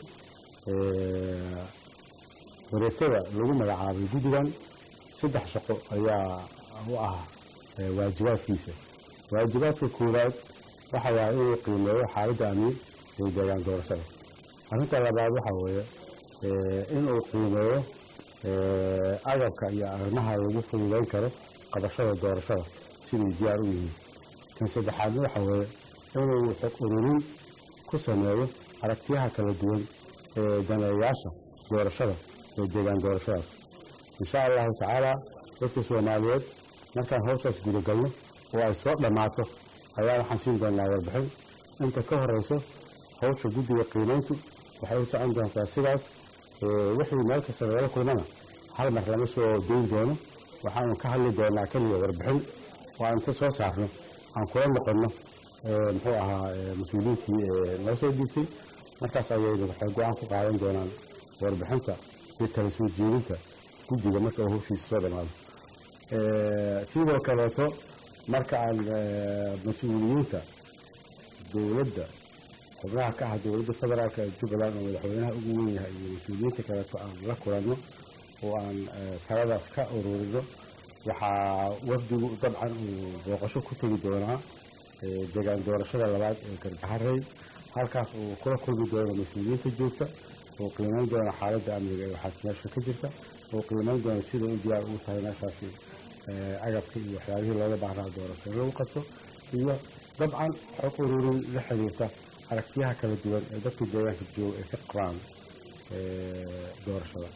wareegtada lagu magacaabay guddigan saddex shaqo ayaa u ah waajibaadkiisa waajibaadka koowaad waxa waaye inuu qiimeeyo xaaladda amni ee deegaan doorashada arrinta labaad waxa weeye inuu qiimeeyo agabka iyo arrimaha lagu fududayn karo qabashada doorashada siday diyaar u yihiin kan saddexaadna waxa weeye inuu xog ururin ku sameeyo aragtiyaha kala duwan ee daneeyaasha doorashada ee deegaan doorashadaas insha allahu tacaala dadka soomaaliyeed markaan howshaas gudagalno oo ay soo dhammaato ayaa waxaan siin doonaa warbixin inta ka horeyso howsha guddiga qiimayntu waxay u socon doontaa sidaas wixii meel kasta lagala kulmana hal mar lama soo deyn doono waxaanu ka hadli doonaa keliya warbixin oo aan inta soo saarno aan kula noqonno muxuu ahaa mas-uuliyiintii noo soo dhiibtay markaas ayayna waxay go-aan ku qaadan doonaan warbixinta iyo kala soo jeedinta guddiga marka uu howshiisa soo dhammaado sidoo kaleeto marka aan mas-uuliyiinta dowladda xubnaha ka ah dowladda federaalka ee jubbaland oo madaxweynaha ugu weyn yahay iyo mas-uuliyiinta kaleeto aan la kulanno oo aan taladaas ka ururino waxaa wafdigu dabcan uu booqasho ku tegi doonaa deegaan doorashada labaad ee garbaharey halkaas uu kula kulmi doono mas-uuliyiinta joogta oo qiimeyn doona xaaladda amniga ee waxaas meesha ka jirta oo qiimeyn doona sida u diyaar ugu tahay meeshaasi agabka iyo waxyaabihii looga baahnaa doorasho lagu qabto iyo dabcan xog ururin la xiriirta aragtiyaha kala duwan ee dadka deegaanka jooga ay ka qabaan doorashada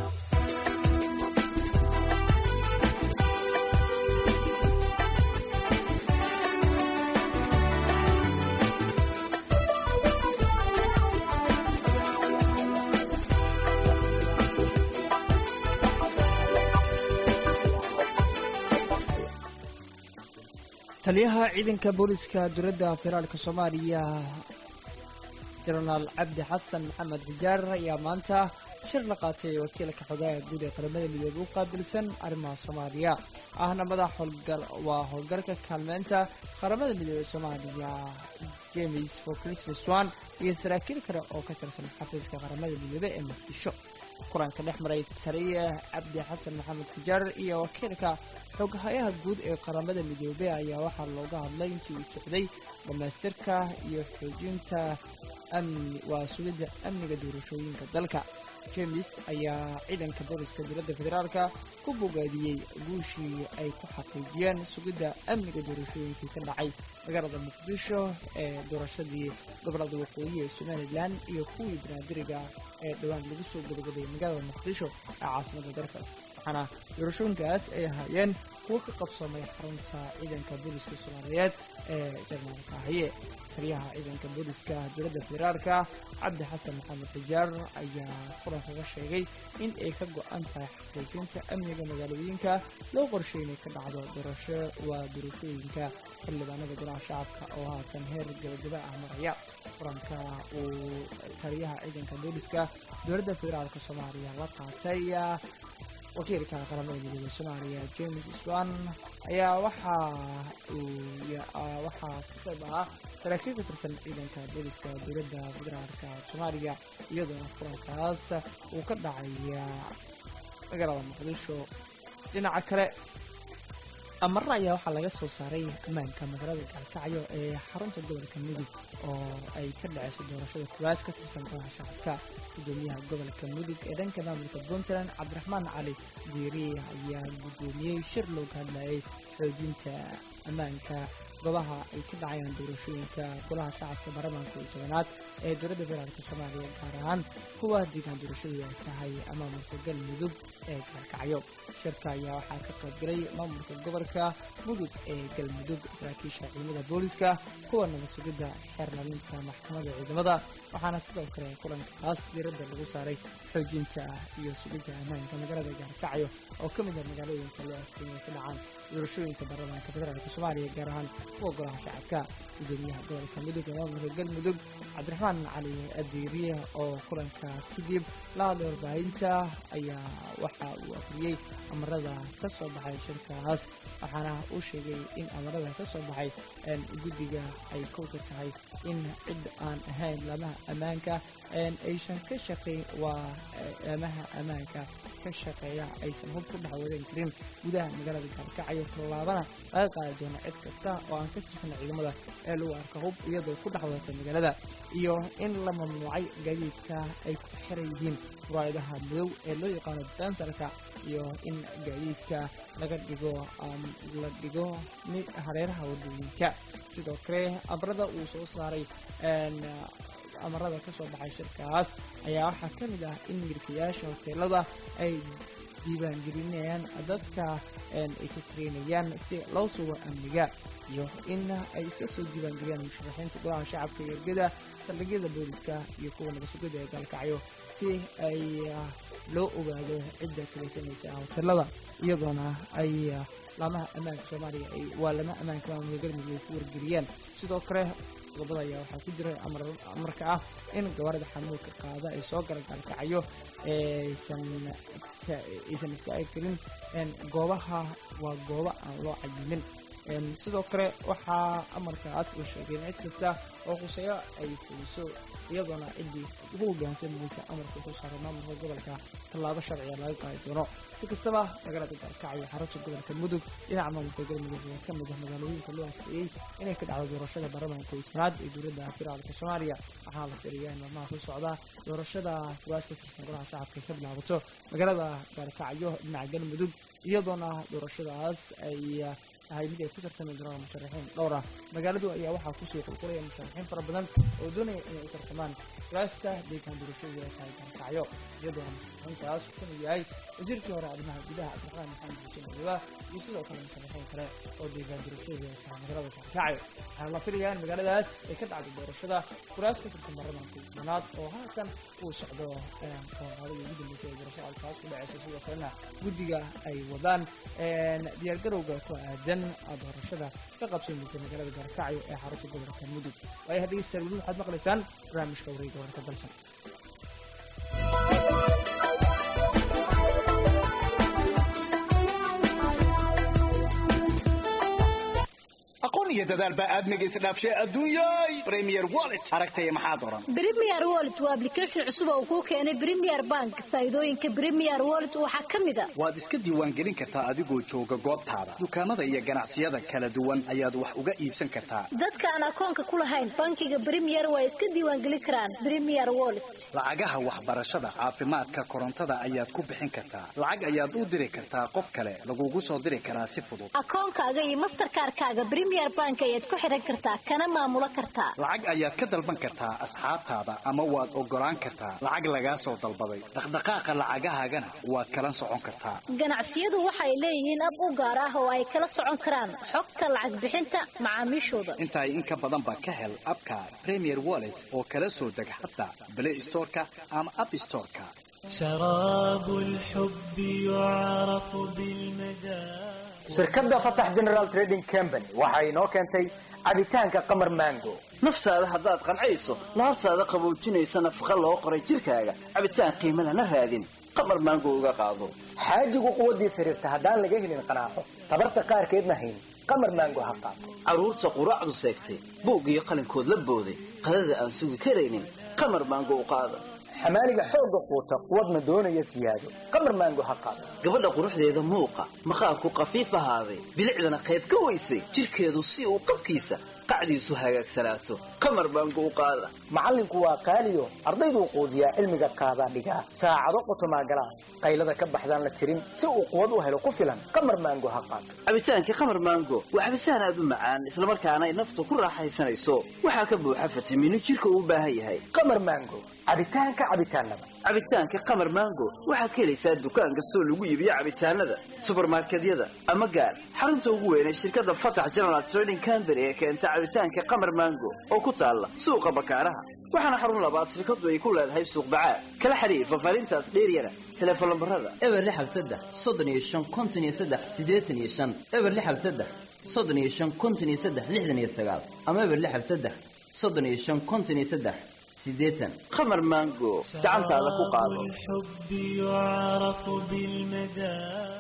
taliyaha ciidanka booliska dowladda federaalka soomaaliya jenaraal cabdi xasan maxamed xijaar ayaa maanta shir la qaatay wakiilka xogaha guud ee qaramada midoobe u qaabilsan arrimaha soomaaliya ahna madax howlgal waa howlgalka kaalmeynta qaramada midoobe soomaaliya james fokristi swan iyo saraakiil kale oo ka tirsan xafiiska qaramada midoobe ee muqdisho kulanka dhex maray taliya cabdi xasan maxamed xijaar iyo wakiilka xoghayaha guud ee qaramada midoobey ayaa waxaa looga hadlay intii uu socday dhammaystirka iyo xoojinta amni waa sugidda amniga doorashooyinka dalka james ayaa ciidanka booliska dowladda federaalka ku bogaadiyey guushii ay ku xaqiijiyeen sugidda amniga doorashooyinkii ka dhacay magaalada muqdisho ee doorashadii gobolada waqooyi ee somalilan iyo kuwii banaadiriga ee dhowaan lagu soo gabagaday magaalada muqdisho ee caasimada dalka waxaana doorashooyinkaas ay ahaayeen kuwo ka qabsoomay xarunta ciidanka booliska soomaaliyeed ee jarmaal kaahiye taliyaha ciidanka booliska dowladda federaalka cabdi xasan maxamed xijaar ayaa kulankaga sheegay in ay ka go-an tahay xaqiijinta amniga magaalooyinka loo qorshay inay ka dhacdo doorasho waa doorashooyinka xildhibaanada golaha shacabka oo haatan heer gabagaba ah maraya kulanka uu taliyaha ciidanka booliska dowladda federaalka soomaaliya la qaatay wakiilka qaramada midooda soomaaliya james swan ayaa waxaa waxaa ka qayb ahaa saraakiil ka tirsan ciidanka booliska dowladda federaalka soomaaliya iyadoona kulankaas uu ka dhacaya magaalada muqdisho dhinaca kale amarra ayaa waxaa laga soo saaray ammaanka magaalada gaalkacyo ee xarunta gobolka mudug oo ay ka dhaceyso doorashada kuwaas ka tirsan golaha shacabka gudoomiyaha gobolka mudug ee dhanka maamulka puntland cabdiraxmaan cali diiri ayaa gudoomiyey shir looga hadlayay xoojinta ammaanka goobaha ay ka dhacayaan doorashooyinka golaha shacabka baarlamaanka iyo tobanaad ee dowladda federaalka soomaaliya gaar ahaan kuwa deegaan doorashadu ay tahay maamulka galmudug ee gaalkacyo shirka ayaa waxaa ka qaybgalay maamulka gobolka mudug ee galmudug saraakiisha ciidamada booliska kuwa nabad sugidda xeerlalinta maxkamadda ciidamada waxaana sidoo kale kulankaas diiradda lagu saaray xoojinta iyo sugidda ammaanka magaalada gaalkacyo oo ka mid ah magaalooyinka loo asteeyay ka dhacaan doorashooyinka baarlamaanka federaalka soomaaliya gaar ahaan kuwa golaha shacabka gudoomiyaha gobolka mudug ee maamulka galmudug cabdiraxmaan cali adiiriye oo kulanka kadib la hadlay warbaahinta ayaa waxa uu akriyey amarada ka soo baxay shirkaas waxaana uu sheegay in amarada ka soo baxay guddiga ay kowka tahay in cid aan ahayn laamaha ammaanka aysan ka shaqayn waa laamaha ammaanka ka shaqeeya aysan hub ku dhex wadan karin gudaha magaalada gaalkacyo tallaabana laga qaadi doono cid kasta oo aan ka tirsan ciidamada ee lagu arka hub iyadoo ku dhex wadata magaalada iyo in la mamnuucay gaadiidka ay ku xiran yihiin muraayadaha madow ee loo yaqaano bensarka iyo in gaadiidka laga dhigo la dhigo hareeraha wadooyinka sidoo kale amarada uu soo saaray amarada ka soo baxay shirkaas ayaa waxaa ka mid ah in milkiyaasha hoteelada ay diiwaangelinayaan dadka ay ka kareynayaan si loo sugo amniga iyo in ay iska soo diiwaangeliyaan musharaxiinta golaha shacabka iyo ergada saldhigyada booliska iyo kuwa nabadsugada ee gaalkacyo si ay loo ogaado cidda kalaysanaysa hoteelada iyadoona ay laamaha ammaanka soomaaliya ay waa lama ammaanka maamulka galmudug ay ku wargeliyaan sidoo kale qodobada ayaa waxaa ku jira amarka ah in gabarida xamuulka qaada ay soo gala gaalkacyo aysan aysan istaagi karin goobaha waa goobo aan loo cayimin sidoo kale waxaa amarkaas uu sheegay in cid kasta oo quseeyo ay fuliso iyadoona ciddii ugu hoggaansamaysa amarka ku saaray maamulka gobolka tallaabo sharciga laga qaadi doono si kastaba magaalada gaalkacyo xarunta gobolka mudug dhinaca maamulka galmudug oo ka mid ah magaalooyinka loo hasteeyey inay ka dhacdo doorashada baarlamaanka koytanaad ee dowladda federaalka soomaaliya waxaa la filayaa in maalmaha ku socda doorashada kuwaas ka tirsan golaha shacabka ka bilaabato magaalada gaalkacyo dhinaca galmudug iyadoona doorashadaas ay tahay mid ay ku tartami doonaan musharaxiin dhowr ah magaaladu ayaa waxaa kusii qulqulaya musharaxiin fara badan oo doonaya inay u tartamaan kuraasta deegaan doorashadu ay tahay gaalkacyo iyadoona musharaxiintaas kuna yahay wasiirkii hore arrimaha gudaha cabdiraxmaan maxamed xuseen madiba iyo sidoo kale musharaxiin kale oo deegaan doorashadu ay tahay magaalada gaalkacyo waxaana la filayaa in magaaladaas ay ka dhacdo doorashada kuraas ka tirsan baarlamaanka doonaad oo haatan uu socdo qooqaadada ugu dambeysay ee doorashada alkaas ku dhaceysa sidoo kalena guddiga ay wadaan diyaargarowga ku aadan doorashada ka qabsamaysa magaalada gaalkacyo ee xarunta gobolka mudug waayo haddegeystayaal weli waxaad maqlaysaan barnaamijka wareega warka dalsan aqoon iyo dadaal baa aadmiga isdhaafshay adduunyay premier wallet aragtaya maxaad oran premier wallet waa application cusub oo kuu keenay premier bank faa'iidooyinka premier wallet waxaa ka mid a waad iska diiwaangelin kartaa adigoo jooga goobtaada dukaamada iyo ganacsiyada kala duwan ayaad wax uga iibsan kartaa dadka aan akoonka ku lahayn bankiga premier waa iska diiwaangelin karaan premier wallet lacagaha waxbarashada caafimaadka korontada ayaad ku bixin kartaa lacag ayaad u diri kartaa qof kale lagugu soo diri karaa si fudud akoonkaaga iyo masterkaarkaaga premier bank ayaad ku xidhan kartaa kana maamulo kartaa lacag ayaad ka dalban kartaa asxaabtaada ama waad ogolaan kartaa lacag lagaa soo dalbaday dhaqdhaqaaqa lacagahaagana waad kala socon kartaa ganacsiyadu waxay leeyihiin ab u gaar ah oo ay kala socon karaan xogta lacag bixinta macaamiishooda intaay in ka badanba ka hel abka premier wallet oo kala soo deg xataa play storeka ama app storeka شراب الحب يعرف بالمدى shirkadda fatax general trading company waxa inoo keentay cabitaanka qamar mango naftaada haddaad qancayso laabtaada qaboojinaysa nafaqa loo qoray jidhkaaga cabitaan qiimo lana raadin qamar maango uga qaado xaajigu quwaddiisa xiriirta haddaan laga helin qanaaco tabarta qaarkeedna hayn qamar mango ha qaato carruurta quraacdu seegtay buug iyo qalinkood la booday qadada aan sugi karaynin qamar maango u qaada xamaaliga xoogga quuta quwadna doonaya siyaado qamar maango ha qaato gabadha quruxdeeda muuqa maqaarku qafiif ahaaday bilicdana qayb ka weysay jidhkeedu si uu qabkiisa qacdiisu hagaagsanaato qamar maango u qaada macallinku waa qaaliyo ardayduu quudiyaa cilmiga qaadaa dhigaa saacado qotomaa galaas qaylada ka baxdaan la tirin si uu quwad u helo ku filan qamar maango ha qaato cabitaankii qamar maango waa cabitaan aad u macaan islamarkaana ay naftu ku raaxaysanayso waxaa ka buuxa fitamiino jidhka uu u baahan yahay qamar maango cabitaanka cabitaanada cabitaanka qamar maango waxaad ka helaysaa dukaan kastoo lagu iibiyo cabitaanada subarmarkedyada ama gaar xarunta ugu weyn ee shirkadda fatax general trading company ee keenta cabitaanka qamar maango oo ku taalla suuqa bakaaraha waxaana xarun labaad shirkadu ay ku leedahay suuq bacaad kala xiriir fafaarintaas dheeryana teleefon lambarada eber lixal saddex soddon iyo shan konton iyo saddex siddeetan iyo shan eber lixal saddex soddon iyo shan konton iyo saddex lixdan iyo sagaal ama eber lixal saddex soddon iyo shan konton iyo saddex sideetan qamar maango gacantaada ku qaado الحب يعرف بالمدى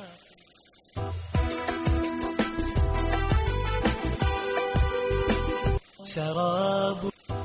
شراب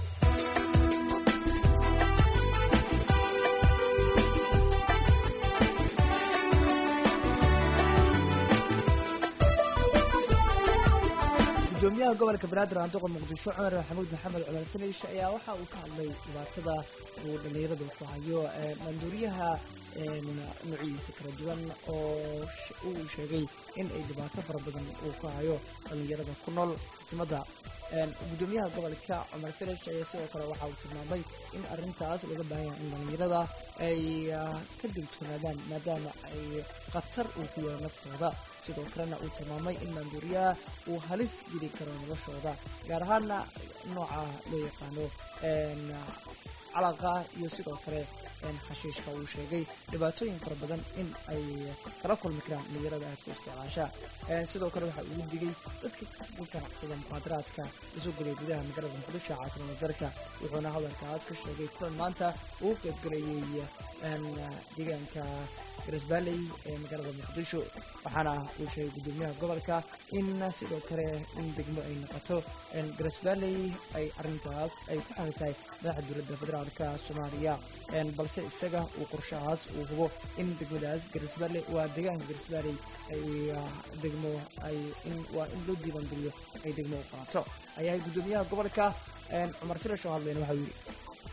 gudoomiyaha gobolka banaadir aanduqa muqdisho cumar maxamuud maxamed cumar finish ayaa waxa uu ka hadlay dhibaatada uu dhallinyaradu ku hayo maanduuriyaha nuucyadiisa kala duwan oo uu sheegay in ay dhibaato fara badan uu ku hayo dhallinyarada ku nool simada gudoomiyaha gobolka cumar finish ayaa sidoo kale waxa uu tilmaamay in arrintaas laga baahan yahay in dhallinyarada ay ka digtoonaadaan maadaama ay khatar uu ku yahay naftooda sidoo kalena uu tilmaamay in maanduuriyaha uu halis geli karo noloshooda gaar ahaana nooca loo yaqaano calaqa iyo sidoo kale xashiishka uu sheegay dhibaatooyin fara badan in ay kala kulmi karaan dhalinyarada aad ku isticmaasha sidoo kale waxa ugu digay dadka ku ganacsada muqaadaraadka usoo gelay gudaha magaalada muqdisho caasimada dalka wuxuuna hadalkaas ka sheegay kulan maanta uu qaybgalayay deegaanka garisbaalley ee magaalada muqdisho waxaana uu sheegay guddoomiyaha gobolka in sidoo kale in degmo ay noqoto garisbaalley ay arrintaas ay ku xamid tahay madaxa dowladda federaalka soomaaliya balse isaga uu qorshahaas uu hubo in degmadaas garisbaalley waa deegaanka garisbaalley ay degmo ay in waa in loo diiwaangeliyo ay degmo u qaato ayaa guddoomiyaha gobolka cumar firash oo hadlayna waxau yidhi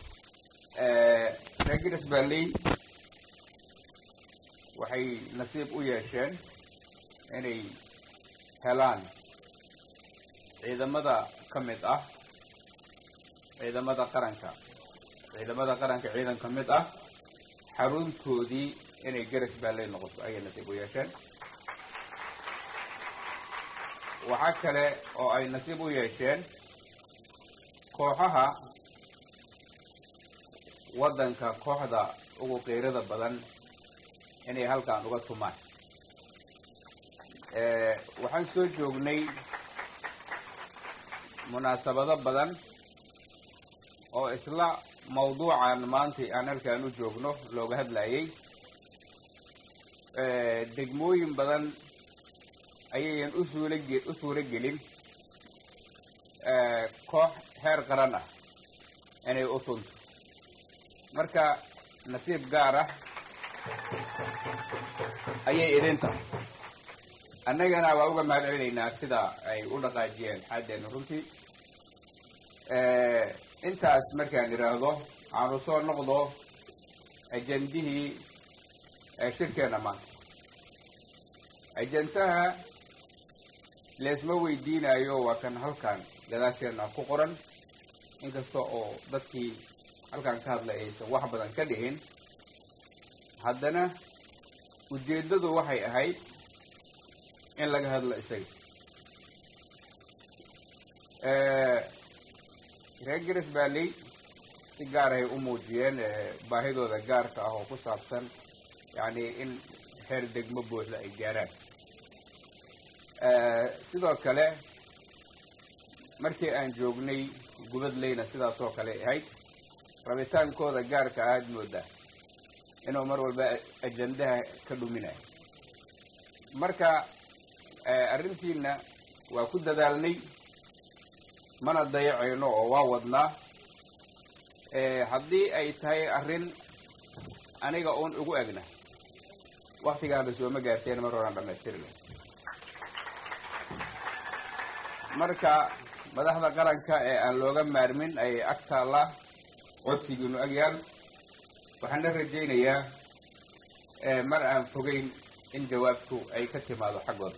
reer garisbaalley waxay nasiib u yeesheen inay helaan ciidamada ka mid ah ciidamada qaranka ciidamada qaranka ciidan ka mid ah xaruntoodii inay garisbaalley noqoto ayay nasiib u yeesheen waxaa kale oo ay nasiib u yeesheen kooxaha waddanka kooxda ugu qiirada badan inay halkan uga tumaan waxaan soo joognay munaasabado badan oo isla mawduucan maanta aan halkaan u joogno looga hadlayay degmooyin badan ayayan usuulage u suuro gelin koox heer qaran ah inay u tunto marka nasiib gaar ah ayay idin tahay annagana waa uga mahad celinaynaa sida ay u dhaqaajiyeen xaaddeena runtii intaas markaan idhaahdo aanu soo noqdo ajendihii shirkeenna maanta ajendaha leesma weydiinayo waa kan halkan gadaasheenna ku qoran inkasta oo dadkii halkan ka hadlay aysan wax badan ka dhihin haddana ujeeddadu waxay ahayd in laga hadlo isaga reer garisbaalley si gaar ahay u muujiyeen baahidooda gaarka ah oo ku saabsan yacni in heer degmo buuxda ay gaaraan sidoo kale markii aan joognay gubadleyna sidaas oo kale ahayd rabitaankooda gaarka ahaad moodaa inuu mar walba ajandaha ka dhuminayo marka arrintiina waa ku dadaalnay mana dayacayno oo waa wadnaa haddii ay tahay arrin aniga uun ugu egna waktigaana sooma gaarteen mar horaan dhamaystiri lahay marka madaxda qaranka ee aan looga maarmin ayay ag taallaa codsigiinu agyaal waxaan la rajaynayaa mar aan fogeyn in jawaabtu ay ka timaado xaggooda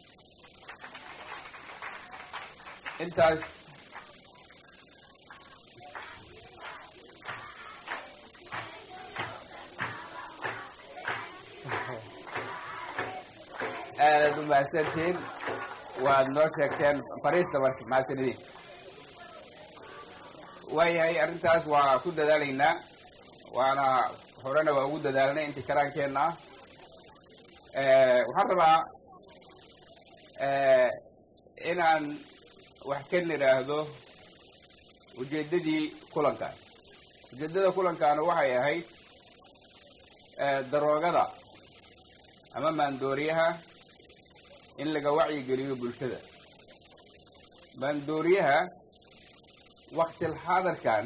intaas aadaad u mahadsantihiin waad noo sheegteen fariista marka mahadsanidin waayahay arrintaas waa ku dadaalaynaa waana horena waa ugu dadaalnay intii karaankeenna ah waxaan rabaa inaan wax ka nidhaahdo ujeeddadii kulankan ujeeddada kulankaanu waxay ahayd daroogada ama maandooriyaha in laga wacyigeliyo bulshada maandooriyaha waktil xaadarkan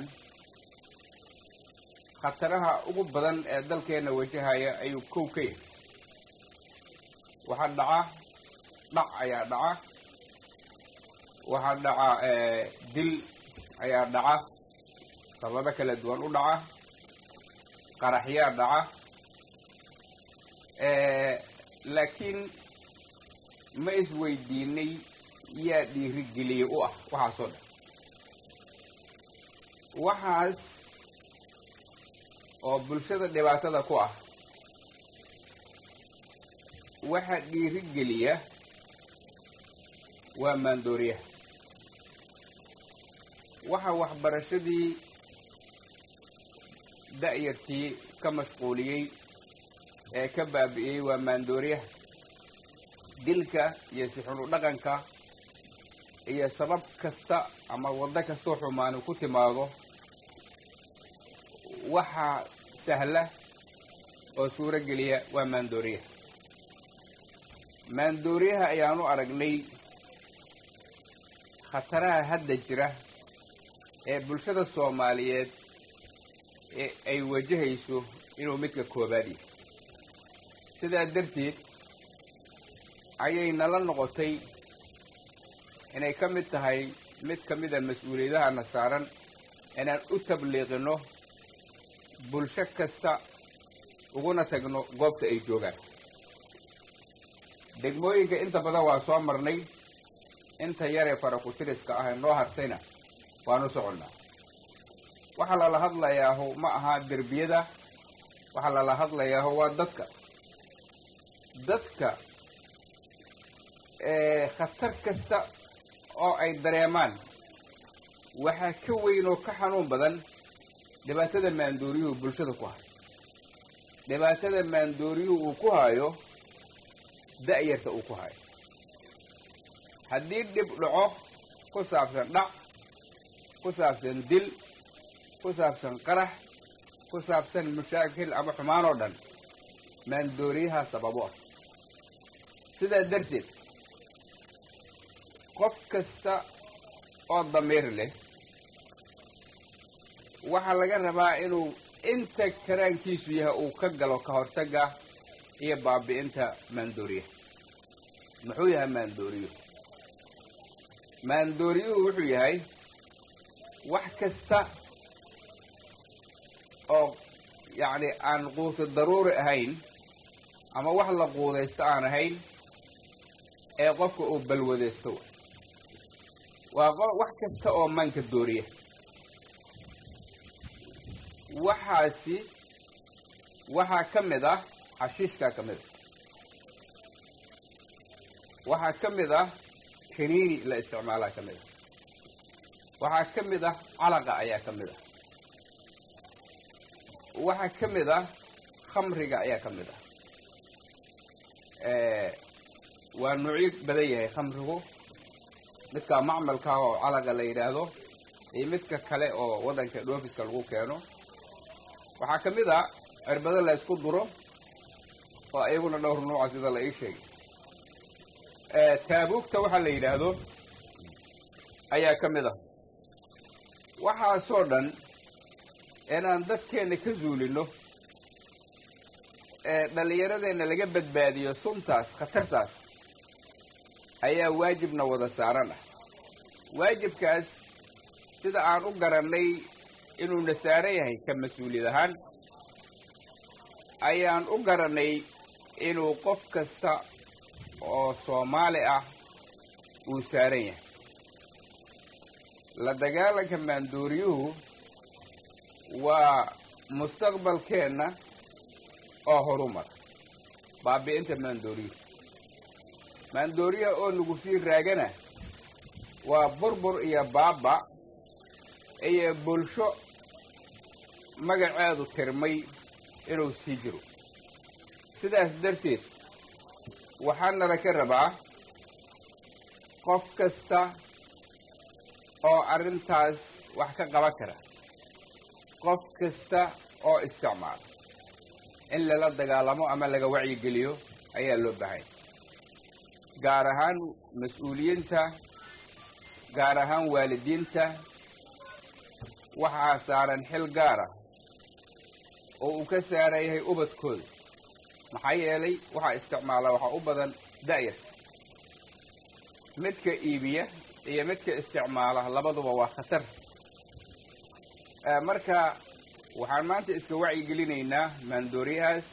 khataraha ugu badan ee dalkeenna wajahaya ayuu kow ka yahay waxaa dhaca dhac ayaa dhaca waxaa dhaca dil ayaa dhaca sababo kala duwan u dhaca qaraxyaa dhaca laakiin ma isweydiinay yaa dhiirigeliye u ah waxaasoo dhan waxaas oo bulshada dhibaatada ku ah waxa dhiirigeliya waa maandooriyaha waxa waxbarashadii da'yartii ka mashquuliyey ee ka baabi'iyey waa maandooriyaha dilka iyo sixunu dhaqanka iyo sabab kasta ama waddo kastoo xumaani ku timaado waxaa sahla oo suuro geliya waa maandooriyaha maandooriyaha ayaanu aragnay khataraha hadda jira ee bulshada soomaaliyeed ee ay wajahayso inuu midka koobaad yahay sidaa darteed ayay nala noqotay inay ka mid tahay mid ka mida mas-uuliyadahana saaran inaan u tabliiqino bulsho kasta uguna tagno goobta ay joogaan degmooyinka inta badan waa soo marnay inta yaree farakutiriska ah ee noo hartayna waanu soconnaa waxaa lala hadlayaahu ma aha derbiyada waxaa lala hadlayaahu waa dadka dadka khatar kasta oo ay dareemaan waxaa ka weyn oo ka xanuun badan dhibaatada maandooriyuhu bulshada ku hayo dhibaatada maandooriyuhu uu ku hayo da'yarta uu ku hayo haddii dhib dhaco ku saabsan dhac ku saabsan dil ku saabsan qarax ku saabsan mushaakil ama xumaan oo dhan maandooriyaha sababo ah sidaa darteed qof kasta oo damiir leh waxaa laga rabaa inuu inta karaankiisu yahay uu ka galo ka hortagga iyo baabi'inta maandooriyaha muxuu yahay maandooriyuhu maandooriyuhu wuxuu yahay wax kasta oo yacni aan quuto daruuri ahayn ama wax la quudaysto aan ahayn ee qofka uu balwadaysto waa wax kasta oo manka dooriya waxaasi waxaa ka mid ah xashiishkaa ka mid ah waxaa ka mid ah kaniini la isticmaalaa ka mid ah waxaa ka mid ah calaqa ayaa ka mid ah waxaa ka mid ah khamriga ayaa ka mid ah waa nuucyo badan yahay khamrigu midka macmalka oo calaqa la yidhaahdo iyo midka kale oo waddanka dhoofiska lagu keeno waxaa ka mid ah cirbado la ysku duro oo iyaguna dhowr nuuca sida la ii sheegay taabuugta waxaa la yidhaahdo ayaa ka mid ah waxaasoo dhan inaan dadkeenna ka zuulino ee dhallinyaradeenna laga badbaadiyo suntaas khatartaas ayaa waajibna wada saaran ah waajibkaas sida aan u garannay inuuna saaran yahay ka mas-uuliyad ahaan ayaan u garannay inuu qof kasta oo soomaali ah uu saaran yahay la dagaalanka maandooriyuhu waa mustaqbalkeenna oo horumar baabi'inta maandooriyuhu maandooriyaha oo nagu sii raagana waa burbur iyo baaba iyo bulsho magaceedu tirmay inuu sii jiro sidaas darteed waxaanala ka rabaa qof kasta oo arrintaas wax ka qaban kara qof kasta oo isticmaala in lala dagaalamo ama laga wacyigeliyo ayaa loo baahanya gaar ahaan mas-uuliyiinta gaar ahaan waalidiinta waxaa saaran xil gaara oo uu ka saaran yahay ubadkooda maxaa yeelay waxaa isticmaala waxaa u badan da'yar midka iibiya iyo midka isticmaala labaduba waa khatar marka waxaan maanta iska wacyigelinaynaa maandooriyahaas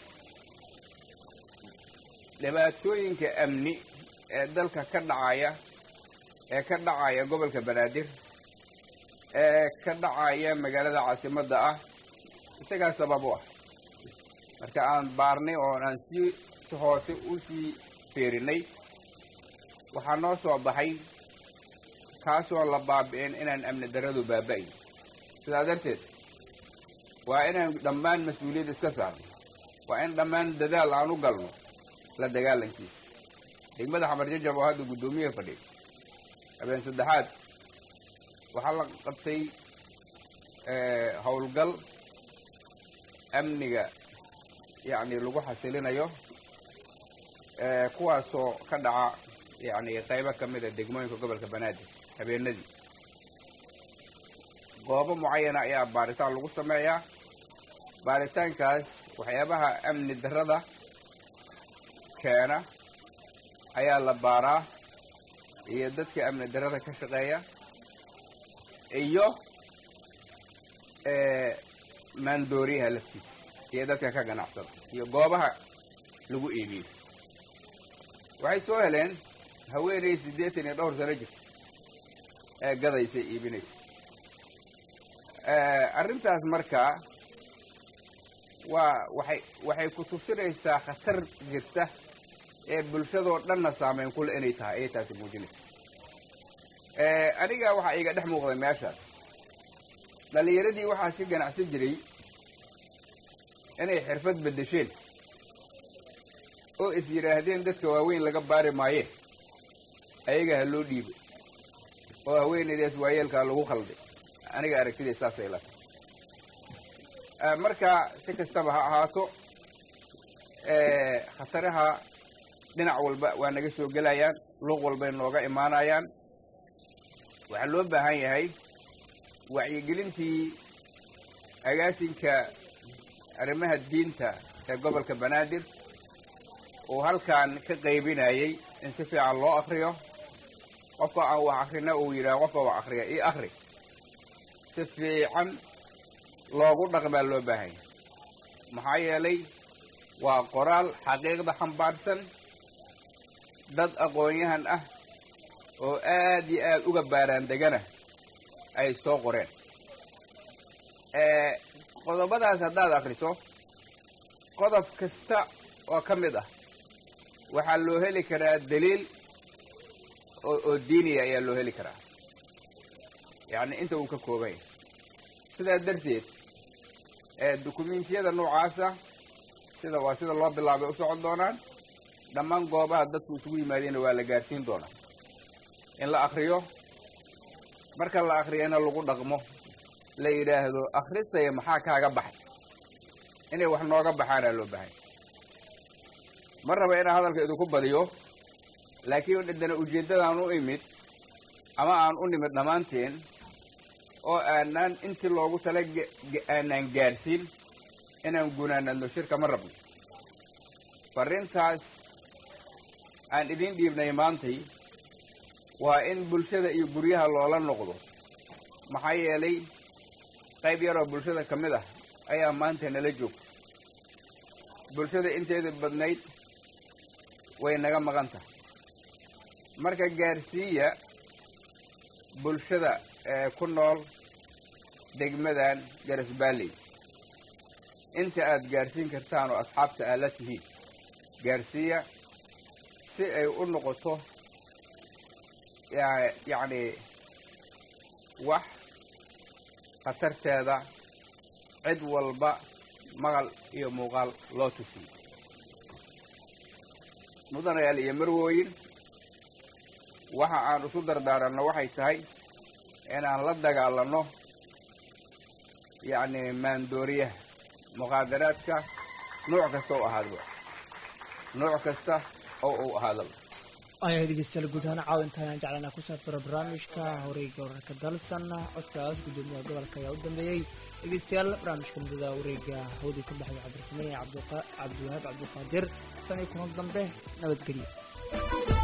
dhibaatooyinka amni ee dalka ka dhacaya ee ka dhacaya gobolka banaadir ee ka dhacaya magaalada caasimadda ah isagaa sabab u ah marka aan baarnay oo aan sii si hoose u sii feerinay waxaa noo soo baxay kaasoo la baabi'in inaan amni darradu baaba'in sidaa darteed waa inaan dhammaan mas-uuliyad iska saarno waa in dhammaan dadaal aan u galno la dagaalankiisa degmada xamar jajab oo hadda guddoomiyaha fadhiya habeen saddexaad waxaa la qabtay howlgal amniga yacni lagu xasilinayo kuwaasoo ka dhaca yacni qaybo ka mida degmooyinka gobolka banaadir habeenadii goobo mucayana ayaa baaritaan lagu sameeyaa baaritaankaas waxyaabaha amni darrada keena ayaa la baaraa iyo dadka amni darrada ka shaqeeya iyo maandooriyaha laftiisa iyo dadka ka ganacsada iyo goobaha lagu iibiyo waxay soo heleen haweenay siddeetan iyo dhowr sano jirta ee gadaysa iibinaysa arrintaas markaa waa waxay waxay ku tusinaysaa khatar jirta ee bulshadoo dhanna saameyn kule inay tahay ayay taasi muujinaysa aniga waxaa iga dhex muuqday meeshaas dhallinyaradii waxaas ka ganacsan jiray inay xirfad beddesheen oo is yidhaahdeen dadka waaweyn laga baari maayeen ayaga ha loo dhiibo oo haweenaydaas waayeelkaa lagu khalday aniga aragtidii saasay la tahay marka si kastaba ha ahaato khataraha dhinac walba waa naga soo gelayaan luuq walbay nooga imaanayaan waxaa loo baahan yahay wacyigelintii agaasinka arrimaha diinta ee gobolka banaadir uu halkan ka qaybinayay in si fiican loo akriyo qofka aan wax akrina uu yidhaha qofka wax akriya io akri si fiican loogu dhaqmaa loo baahan yahay maxaa yeelay waa qoraal xaqiiqda xambaarsan dad aqoon-yahan ah oo aad iyo aad uga baaraan degana ay soo qoreen qodobadaas haddaad akriso qodob kasta oo ka mid ah waxaa loo heli karaa daliil oo oo diiniya ayaa loo heli karaa yacni inta uu ka kooban yahay sidaa darteed dukumentiyada noocaasa sida waa sida loo bilaabay u socon doonaan dhammaan goobaha dadku isugu yimaadeenna waa la gaarsiin doonaa in la akriyo marka la akriyana lagu dhaqmo la yidhaahdo akrisaya maxaa kaaga baxay inay wax nooga baxaanaa loo bahay ma raba inaan hadalka idinku badiyo laakiin haddana ujeeddadaan u imid ama aan u nimid dhammaanteen oo aanaan intii loogu tala aanaan gaarsiin inaan gunaanadno shirka ma rabno farrintaas aan idiin dhiibnay maantay waa in bulshada iyo guryaha loola noqdo maxaa yeelay qayb yaroo bulshada ka mid ah ayaa maanta nala joogta bulshada inteeda badnayd way naga maqan tahay marka gaarsiiya bulshada ee ku nool degmadan garasbaalley inta aad gaarsiin kartaan oo asxaabta aad la tihiin gaarsiiya si ay u noqoto yacni wax khatarteeda cid walba maqal iyo muuqaal loo tusiyo mudanayaal iyo marwooyin waxa aan isu dardaaranno waxay tahay inaan la dagaalanno yacni maandooriyaha muqaadaraadka nooc kasta oo ahaadaba nooc kasta oo uu ahaadaba ayaa dhegeystayaal guud ahaan caawintaan jeclanaa ku saabsano barnaamijka wareegga wararka dalsan codkaas guddoomiyaha gobolka ayaa u dambeeyey dhegeystayaal barnaamijka mudada wareegga hawdii ka baxday cabdirsameeye cabdiwahaab cabdiqaadir san iyo kulan dambe nabadgelyo